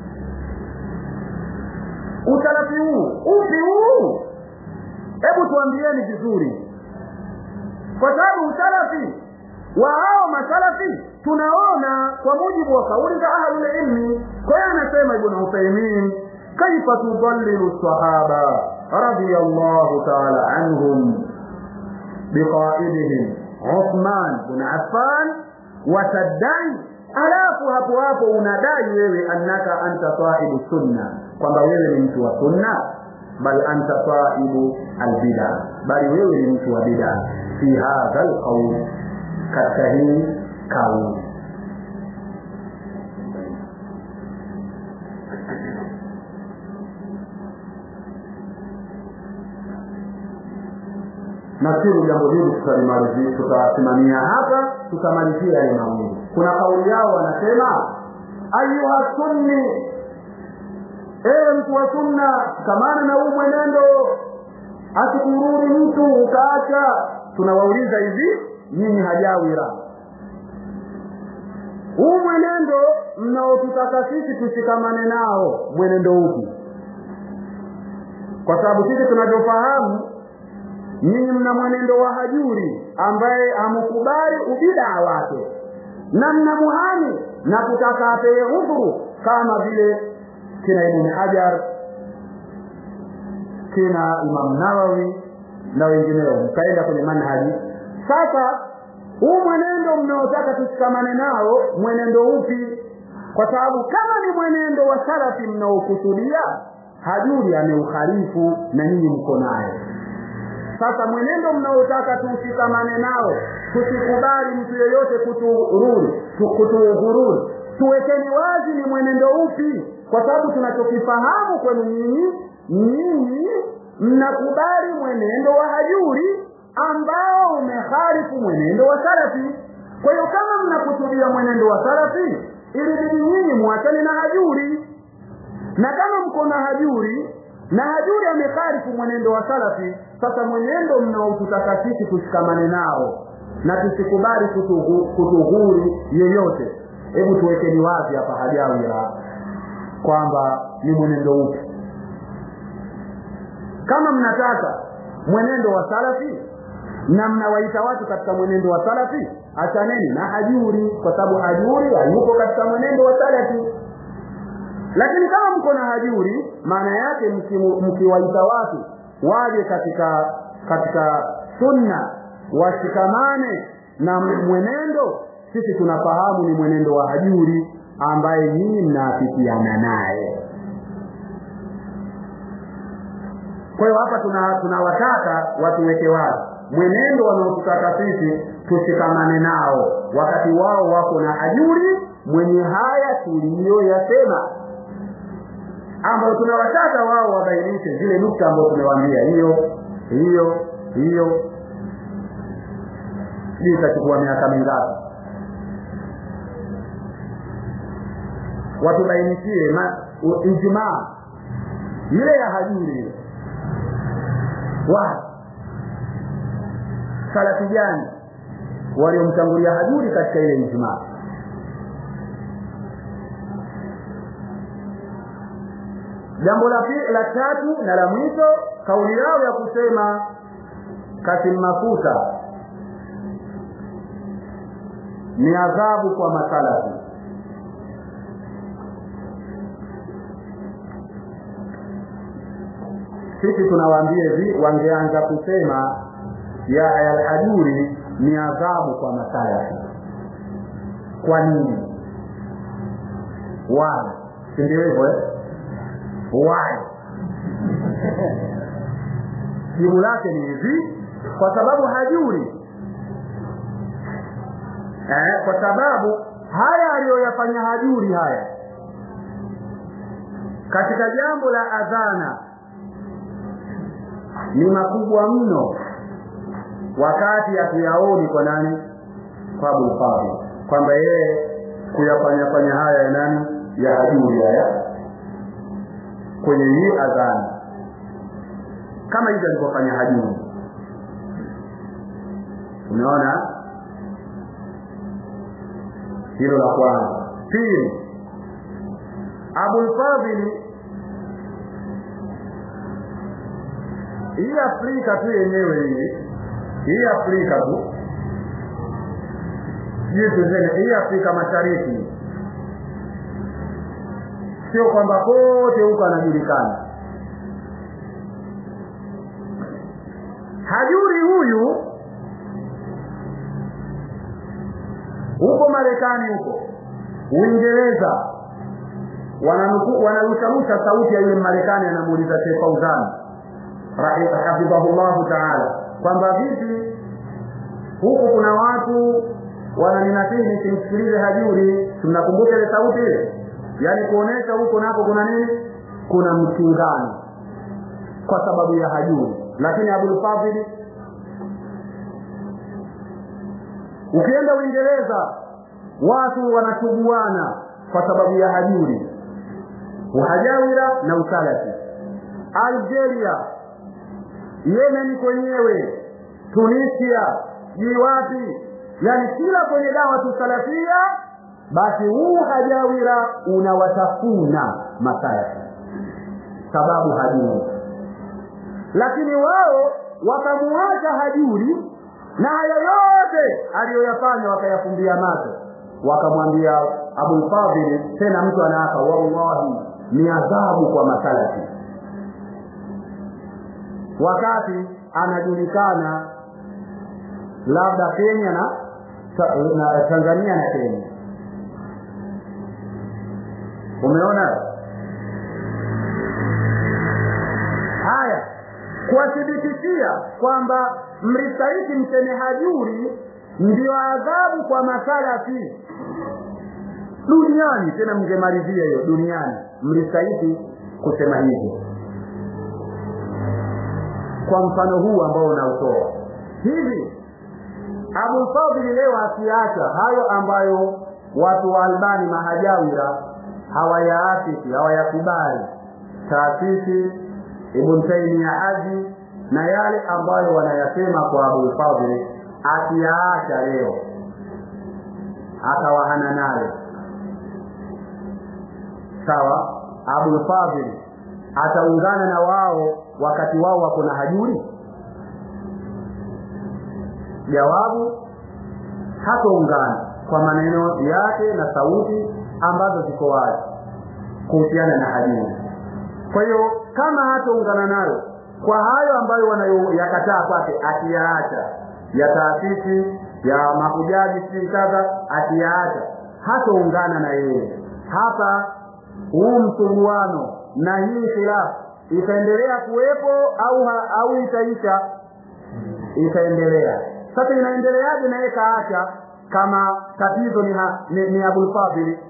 usalafi huu upi huu hebu tuambieni vizuri kwa sababu usalafi wa hao masalafi tunaona kwa mujibu wa kauli za ahlulilmi kwa hiyo anasema ibnu uthaimin kaifa tudallilu sahaba radiyallahu taala anhum biqaidihim uthman bn affan wataddai alafu hapo hapo unadai wewe annaka anta sahibu sunna kwamba wewe ni mtu wa sunna bal anta sahibu albida bali wewe ni mtu wa bida fi hadha alqaul katika hii kauli nafikiri jambo hili tutalimalizia tutasimamia hapa tutamalizia yale mawili kuna kauli yao wanasema ayuha sunni ewe mtu wa sunna kamana na huu mwenendo asikurudi mtu ukaacha tunawauliza hivi nyinyi hajawira huu mwenendo mnaotutaka sisi tushikamane nao mwenendo upi kwa sababu sisi tunavyofahamu nyinyi mna mwenendo wa hajuri ambaye hamukubali ubidaa wake na mnamuhami na kutaka apewe udhuru kama vile kina ibn hajar kina imam nawawi na wengineo mkaenda kwenye manhaji sasa huu mwenendo mnaotaka tushikamane nao mwenendo upi kwa sababu kama ni mwenendo wa salafi mnaokusudia hajuri ameukhalifu na nyinyi mko naye sasa mwenendo mnaotaka tushikamane nao tusikubali mtu yeyote kutuhururi kutuhururi tuwekeni wazi ni mwenendo upi kwa sababu tunachokifahamu kwenu nyinyi nyinyi mnakubali mwenendo wa hajuri ambao umeharifu mwenendo wa salafi kwa hiyo kama mnakusudia mwenendo wa salafi ilibidi nyinyi mwachane na hajuri na kama mko na hajuri na hajuri ameharifu mwenendo wa salafi sasa mwenendo mnaotutaka sisi tushikamane nao na tusikubali kutughuri yeyote hebu tuwekeni wazi hapa hajawira kwamba ni mwenendo upi kama mnataka mwenendo wa salafi na mnawaita watu katika mwenendo wa salafi achaneni na hajuri kwa sababu hajuri hayuko katika mwenendo wa salafi lakini kama mko na hajuri maana yake mkiwaita watu waje katika katika sunna washikamane na mwenendo sisi tunafahamu ni mwenendo wa hajuri ambaye nyinyi mnaafikiana naye kwa hiyo hapa tunawataka tuna watuweke wazi mwenendo wanaotutaka sisi tushikamane nao wakati wao wako na hajuri mwenye haya tuliyoyasema ambayo tunawataka wao wabainishe zile nukta ambayo tumewaambia hiyo hiyo hiyo sijui itachukua miaka mingapi watubainishie ijmaa ile ya hajuri ile wa salafi gani waliomtangulia hajuri katika ile ijmaa jambo la la tatu na la mwisho kauli yao ya kusema kasim mafuta ni adhabu kwa masalafi sisi tunawaambia hivi wangeanza kusema ya alhajuri ni adhabu kwa masalafi kwa nini why si ndio hivyo eh? why jibu lake ni hivi kwa sababu hajuri eh, kwa sababu haya aliyoyafanya hajuri haya katika jambo la adhana ni makubwa mno wakati hatuyaoni kwa nani kwa abulfadhi kwamba yeye kuyafanyafanya haya ya nani ya hajuri haya kwenye hii adhana kama hivyo alivyofanya hajuri umeona hilo la kwanza pili abulfadhili hii afrika tu yenyewe hii hii afrika tu sijui tuseme hii afrika mashariki sio kwamba kote huko anajulikana hajuri huyu huko marekani huko uingereza wanarusharusha sauti ya yule marekani anamuuliza Sheikh Fauzan hafidhahullahu taala kwamba vipi huku kuna watu wananinasihi nisimsikilize hajuri tunakumbuka ile sauti ile yaani kuonesha huko nako kuna nini kuna mkingano kwa sababu ya hajuri lakini abulfadhili ukienda uingereza watu wanasuguana kwa sababu ya hajuri uhajawira na usalafi algeria yemeni kwenyewe tunisia sijui wapi yani kila kwenye dawa tusalafia basi huu hajawira unawatafuna masalafi sababu hajuri lakini wao wakamuacha hajuri na haya yote aliyoyafanya wakayafumbia macho wakamwambia abulfadhili tena mtu anaapa wallahi ni adhabu kwa masalafi wakati anajulikana labda kenya na, na tanzania na kenya umeona haya kuwathibitishia kwamba mlistahiki mseme hajuri ndio adhabu kwa masalafi duniani tena mngemalizia hiyo duniani mlistahiki kusema hivyo kwa mfano huu ambao unautoa hivi abulfadhili leo akiacha hayo ambayo watu wa albani mahajawira hawayaafiki hawayakubali taasisi ibn taimia haji na yale ambayo wanayasema kwa abulfadhili akiyaacha leo akawahana nayo sawa abulfadhili ataungana na wao wakati wao wako na hajuri jawabu hataungana kwa maneno yake na sauti ambazo ziko wazi kuhusiana na hajuri kwa hiyo kama hataungana nayo kwa hayo ambayo wanayoyakataa kwake akiyaacha ya taasisi ya mahujaji sijui kadha akiyaacha hataungana na yeye hapa huu msuguano na hii khilafu itaendelea kuwepo au ha, au itaisha itaendelea sasa inaendeleaje naye kaacha kama tatizo ni, ha, ni, ni abulfadhili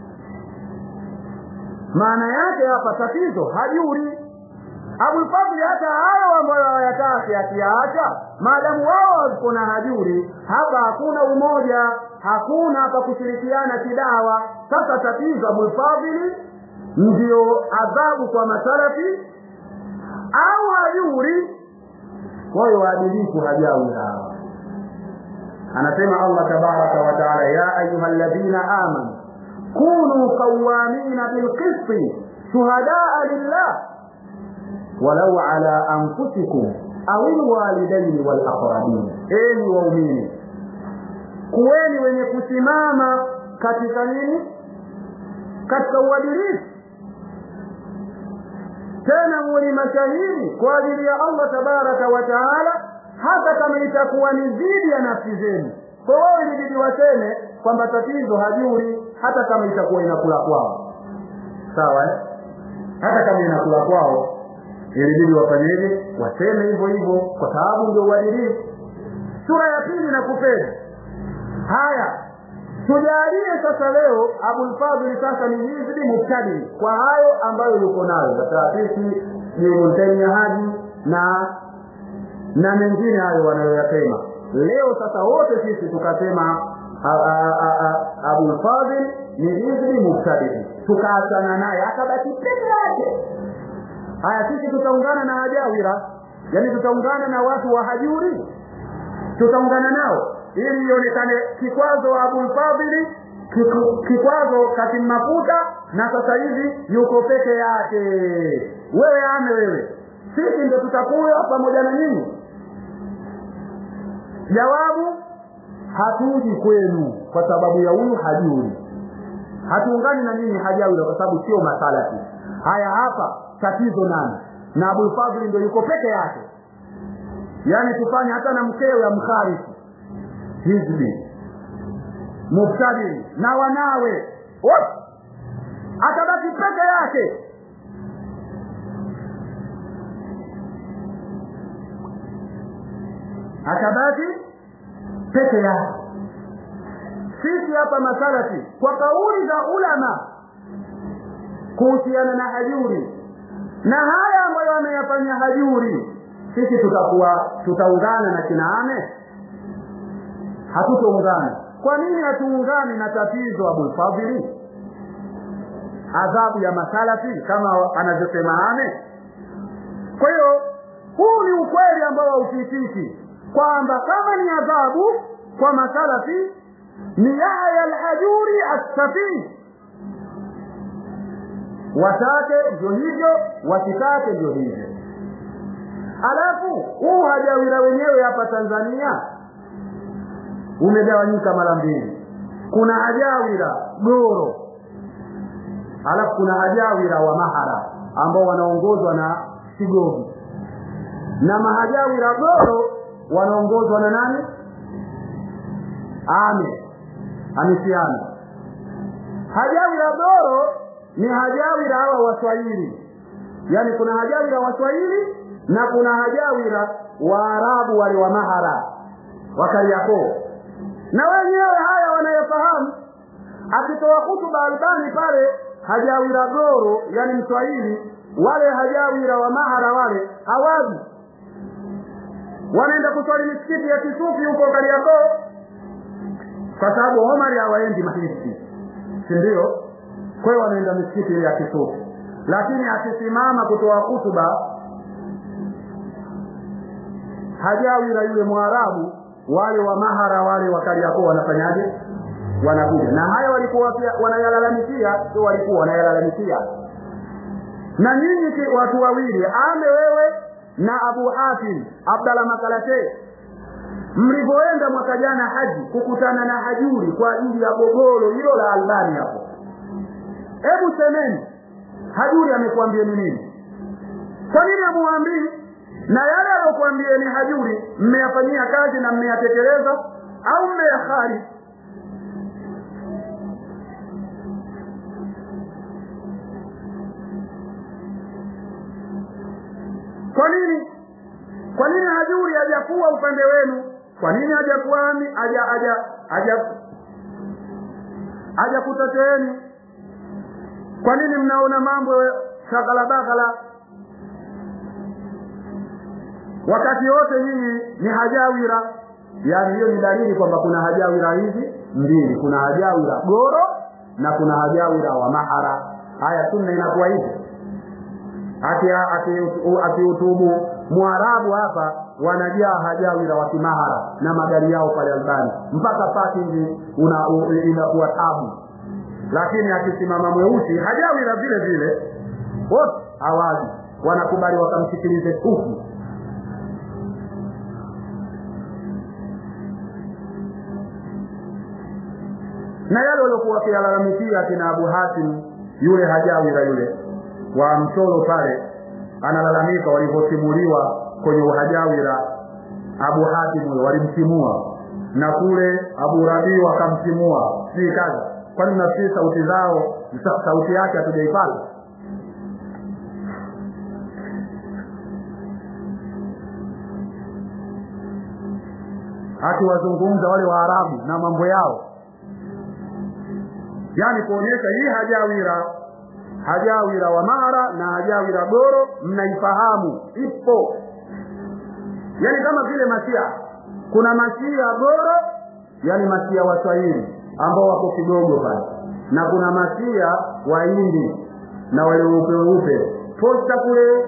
maana yake hapa tatizo hajuri abulfadhili hata hayo ambayo hawayataki akiyaacha maadamu wao wako na hajuri hapa hakuna umoja hakuna pa kushirikiana kidawa sasa tatizo abulfadhili ndio adhabu kwa masalafi au hajuri kwa hiyo waadilifu hajawi hawa anasema allah tabaraka wa taala ya ayuha alladhina amanu kunu qawamina bilqisti shuhadaa lillah walau ala anfusikum au lwalidaini walaqrabin enyi waumini kuweni wenye kusimama katika nini katika uadilifu tena muwe mashahidi kwa ajili ya allah tabaraka wa taala hata kama itakuwa ni dhidi ya nafsi zenu kwa wao ilibidi waseme kwamba tatizo hajuri hata kama itakuwa inakula kwao sawa eh? hata kama inakula kwao ilibidi wafanyeje waseme hivyo hivyo kwa sababu ndio uadilifu sura ya pili na kupenda haya tujalie sasa leo abulfadhili sasa ni hizbi mubtadi kwa hayo ambayo yuko nayo ya taasisi ibntaimia haji na na mengine hayo wanayoyasema leo sasa wote sisi tukasema abulfadhil ni hizbi mubtadi tukaachana naye akabaki peke yake haya sisi tutaungana na hajawira yaani tutaungana na watu wa hajuri tutaungana nao ili ionekane kikwazo wa abulfadhili kikwazo kati mafuta na sasa hivi yuko peke yake wewe ame wewe sisi ndio tutakuwa pamoja na nyinyi jawabu hatuji kwenu kwa sababu ya huyu hajuri hatuungani na nyinyi hajawira kwa sababu sio masalati haya hapa tatizo nani na abulfadhili ndio yuko peke yake yaani tufanye hata na mkeo ya mkharifu hizbi mubtadi na wanawe wote atabaki peke yake atabaki peke yake sisi hapa masalafi kwa kauli za ulama kuhusiana na hajuri na haya ambayo ameyafanya hajuri sisi tutakuwa tutaungana na kinaame hatutoungana kwa nini hatuungani na tatizo abulfadhili adhabu ya masalafi kama anavyosema ame kwa hiyo huu ni ukweli ambao haufikiki kwamba kama ni adhabu kwa masalafi ni yahya alhajuri assafii watake ndio hivyo wasitake ndio hivyo alafu huu hajawira wenyewe hapa tanzania umegawanyika mara mbili kuna hajawira goro alafu kuna hajawira wa mahara ambao wanaongozwa na sigogi na mahajawira goro wanaongozwa na nani ame amisiana hajawira goro ni hajawira hawa waswahili yaani kuna hajawira waswahili na kuna hajawira waarabu wale wa mahara wakariakoo na wenyewe haya wanayofahamu akitoa hutuba albani pale hajawira goro yani mswahili wale hajawira wa mahara wale hawaji wanaenda kuswali misikiti ya kisufi huko kariakoo kwa sababu omari hawaendi mahisi si ndio kwa hiyo wanaenda misikiti ya kisufi lakini akisimama kutoa hutuba hajawira yule mwarabu wale wa mahara wale wa Kariakoo wanafanyaje? Wanakuja na haya walikuwa pia wanayalalamikia, sio walikuwa wanayalalamikia. Na nyinyi watu wawili, ame wewe na Abu Hatim Abdalla Makalate, mlivyoenda mwaka jana haji kukutana na hajuri kwa ajili ya gogoro hilo la Albani hapo, hebu semeni, hajuri amekuambieni nini? Kwa nini amuambii na yale aliyokuambieni hajuri mmeyafanyia kazi na mmeyatekeleza au mmeyahari kwa nini kwa nini hajuri hajakuwa upande wenu kwa nini hajakuami haja haja haja hajakuteteeni kwa nini mnaona mambo shagalabaghala wakati wote nyinyi ni hajawira yaani hiyo ni dalili kwamba kuna hajawira hizi mbili kuna hajawira goro na kuna hajawira wa mahara haya sunna inakuwa hivi akiutubu mwarabu hapa wanajaa hajawira wa kimahara na magari yao pale albani mpaka parking inakuwa tabu lakini akisimama mweusi hajawira vile vile wote hawaji wanakubali wakamsikilize tufu na yale waliokuwa wakiyalalamikia kina Abu Hatim yule hajawira yule wa mchoro pale analalamika walivyosimuliwa kwenye uhajawira Abu Hatim huyo walimtimua na kule Abu Rabi wakamtimua si kazi kwani nafikiri sauti zao sauti yake hatujaipata akiwazungumza wale Waarabu na mambo yao yaani kuonyesha hii hajawira hajawira wa mara na hajawira goro mnaifahamu ipo yaani kama vile masia kuna masia goro yaani masia waswahili ambao wako kidogo pale na kuna masia wahindi na wale weupe weupe posta kule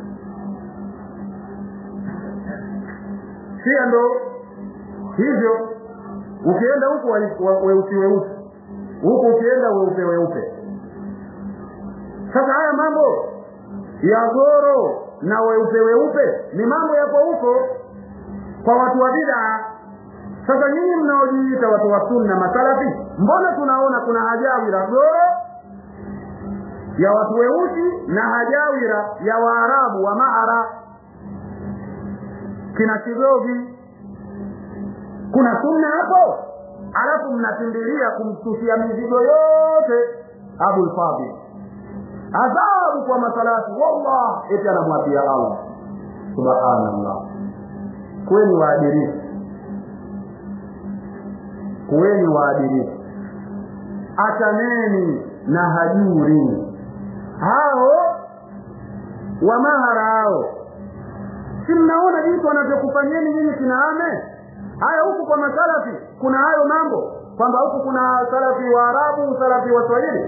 sia ndo hivyo ukienda huku weusi weusi huku ukienda weupe weupe sasa haya mambo ya goro na weupe weupe ni mambo yako huko kwa watu wa bidaa sasa nyinyi mnaojiita watu wa sunna masalafi mbona tunaona kuna hajawira goro ya watu weusi na hajawira ya waarabu wa maara kina kigogi kuna sunna hapo alafu mnakimbilia kumtushia mizigo yote abulfadil adhabu kwa masalafi wallah eti anamwapia allah subhanallah kweni waadilifu kuweni waadilifu achaneni na hajuri hao wa mahara hao si mnaona jinsi wanavyokufanyeni nyinyi kinaame haya huku kwa masalafi kuna hayo mambo kwamba huku kuna salafi wa arabu salafi wa swahili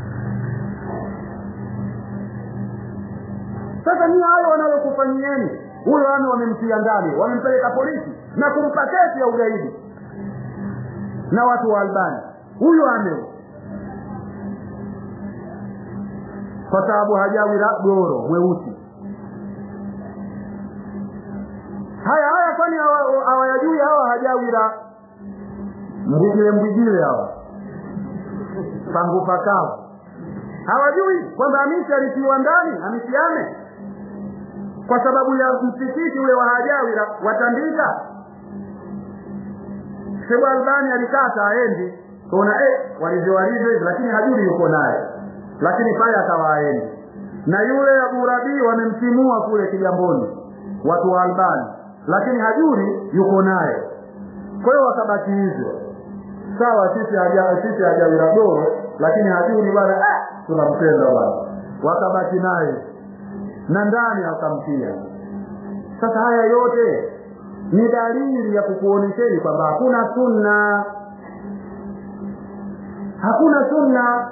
sasa ni hayo wanayokufanyieni huyo ame wamemtia ndani wamempeleka polisi na kumpa kesi ya ugaidi na watu wa albani huyo ame kwa sababu hajawi goro mweusi haya haya kwani hawayajui hawa hajawira mbigile mbigile hawa pangu pakavu hawajui kwamba hamisi alitiwa ndani hamisi ame kwa sababu ya msikiti ule wa hajawira watandika shebu albani alikata aendi kaona eh, walivyo walivyo hivi lakini hajuri yuko naye lakini pale akawa aendi na yule abu rabii wamemtimua kule kigamboni watu wa albani lakini hajuri yuko naye kwa hiyo wakabaki hivyo sawa sisi haja sisi hajawira goro lakini hajuri bwana ah, tunampenda bwana wakabaki naye na ndani akamtia sasa haya yote ni dalili ya kukuonesheni kwamba hakuna sunna hakuna sunna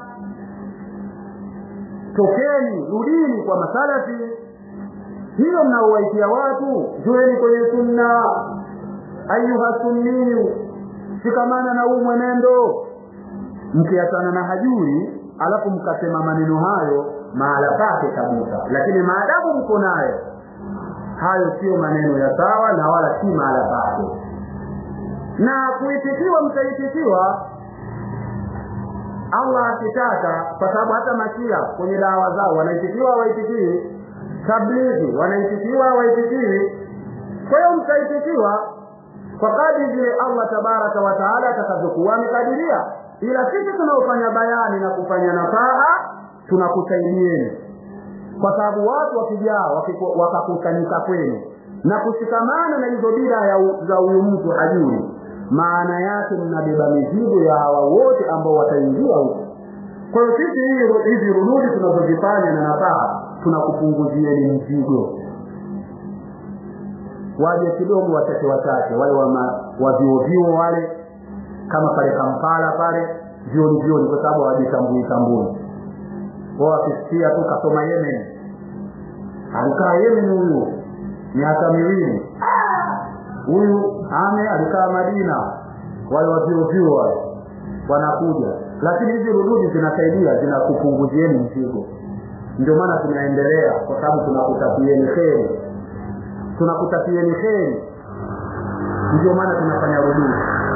tokeni rudini kwa masalafi hilo mnaowaitia watu jueni kwenye sunna ayuha sunniyu shikamana na huu mwenendo mkiachana na hajuri alafu mkasema maneno hayo mahala pake kabisa lakini maadamu mko nayo hayo sio maneno ya sawa na wala si mahala pake na kuitikiwa mtaitikiwa allah akitaka kwa sababu hata mashia kwenye dawa zao wanaitikiwa hawaitikii tablighi wanaitikiwa hawaitikii kwa hiyo mtaitikiwa kwa kadri vile allah tabaraka wa taala atakavyokuwa amekadiria ila sisi tunaofanya bayani na kufanya nafaha tunakusaidieni kwa sababu watu wakijaa wakakusanyika kwenu na kushikamana na hizo bida za huyu mtu hajuri maana yake mnabeba mizigo ya hawa wote ambao wataingia huko kwa hiyo sisi hizi rududi tunazozifanya na nafaha tunakupunguzieni mzigo waje kidogo wachache wachache wale wa vyuovyuo wale kama pale kampala pale vioni vioni kwa sababu hawajitambui tambui wao wakisikia tu kasoma yemen alikaa yemen huyu miaka miwili huyu ame alikaa madina wale wavyuovyuo wale wanakuja lakini hizi rududi zinasaidia zinakupunguzieni mzigo ndio maana tunaendelea kwa sababu tunakutakieni kheri tunakutakieni kheri ndio maana tunafanya rududi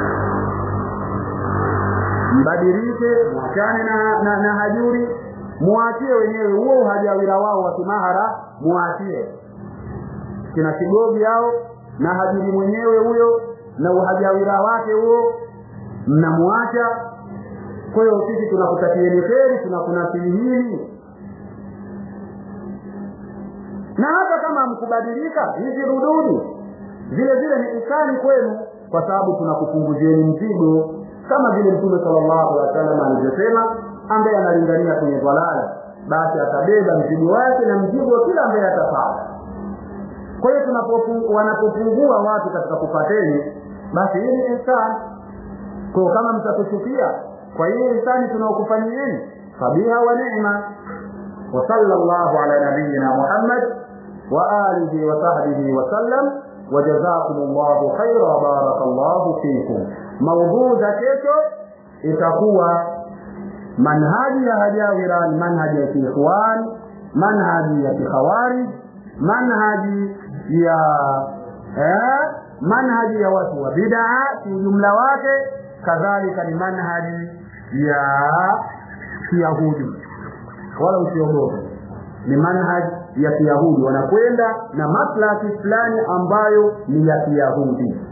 mbadilike mwachane na, na, na hajuri muachie wenyewe huo uhajawira wao wa kimahara muachie kina kigogi hao na hajuri mwenyewe huyo na uhajawira wake huo mnamwacha kwa hiyo sisi tunakutakieni kheri tunakunasihini na hata kama mkubadilika hizi rududi vile vile ni ukani kwenu kwa sababu tunakupunguzieni mzigo kama vile mtume sallallahu alaihi wasallam alivyosema ambaye analingania kwenye dhalala basi atabeba mzigo wake na mzigo wa kila ambaye atapata kwa hiyo wanapopungua watu katika kupateni basi hii ni ihsani kwa kama mtatuchukia kwa hiyo ihsani tunaokufanyieni fabiha wa ni'ma wa sallallahu ala nabiyyina muhammad wa alihi wa sahbihi wa sallam وجزاكم الله خيرا وبارك الله فيكم موضوع kesho itakuwa manhaji ya hajawiran manhaji ya kiikhwan manhaji ya kikhawarij manhaji ya eh, manhaji ya watu wa bid'a kiujumla wake kadhalika ni manhaji ya kiyahudi wala usiogope ni manhaji ya kiyahudi wanakwenda na maslahi fulani ambayo ni ya kiyahudi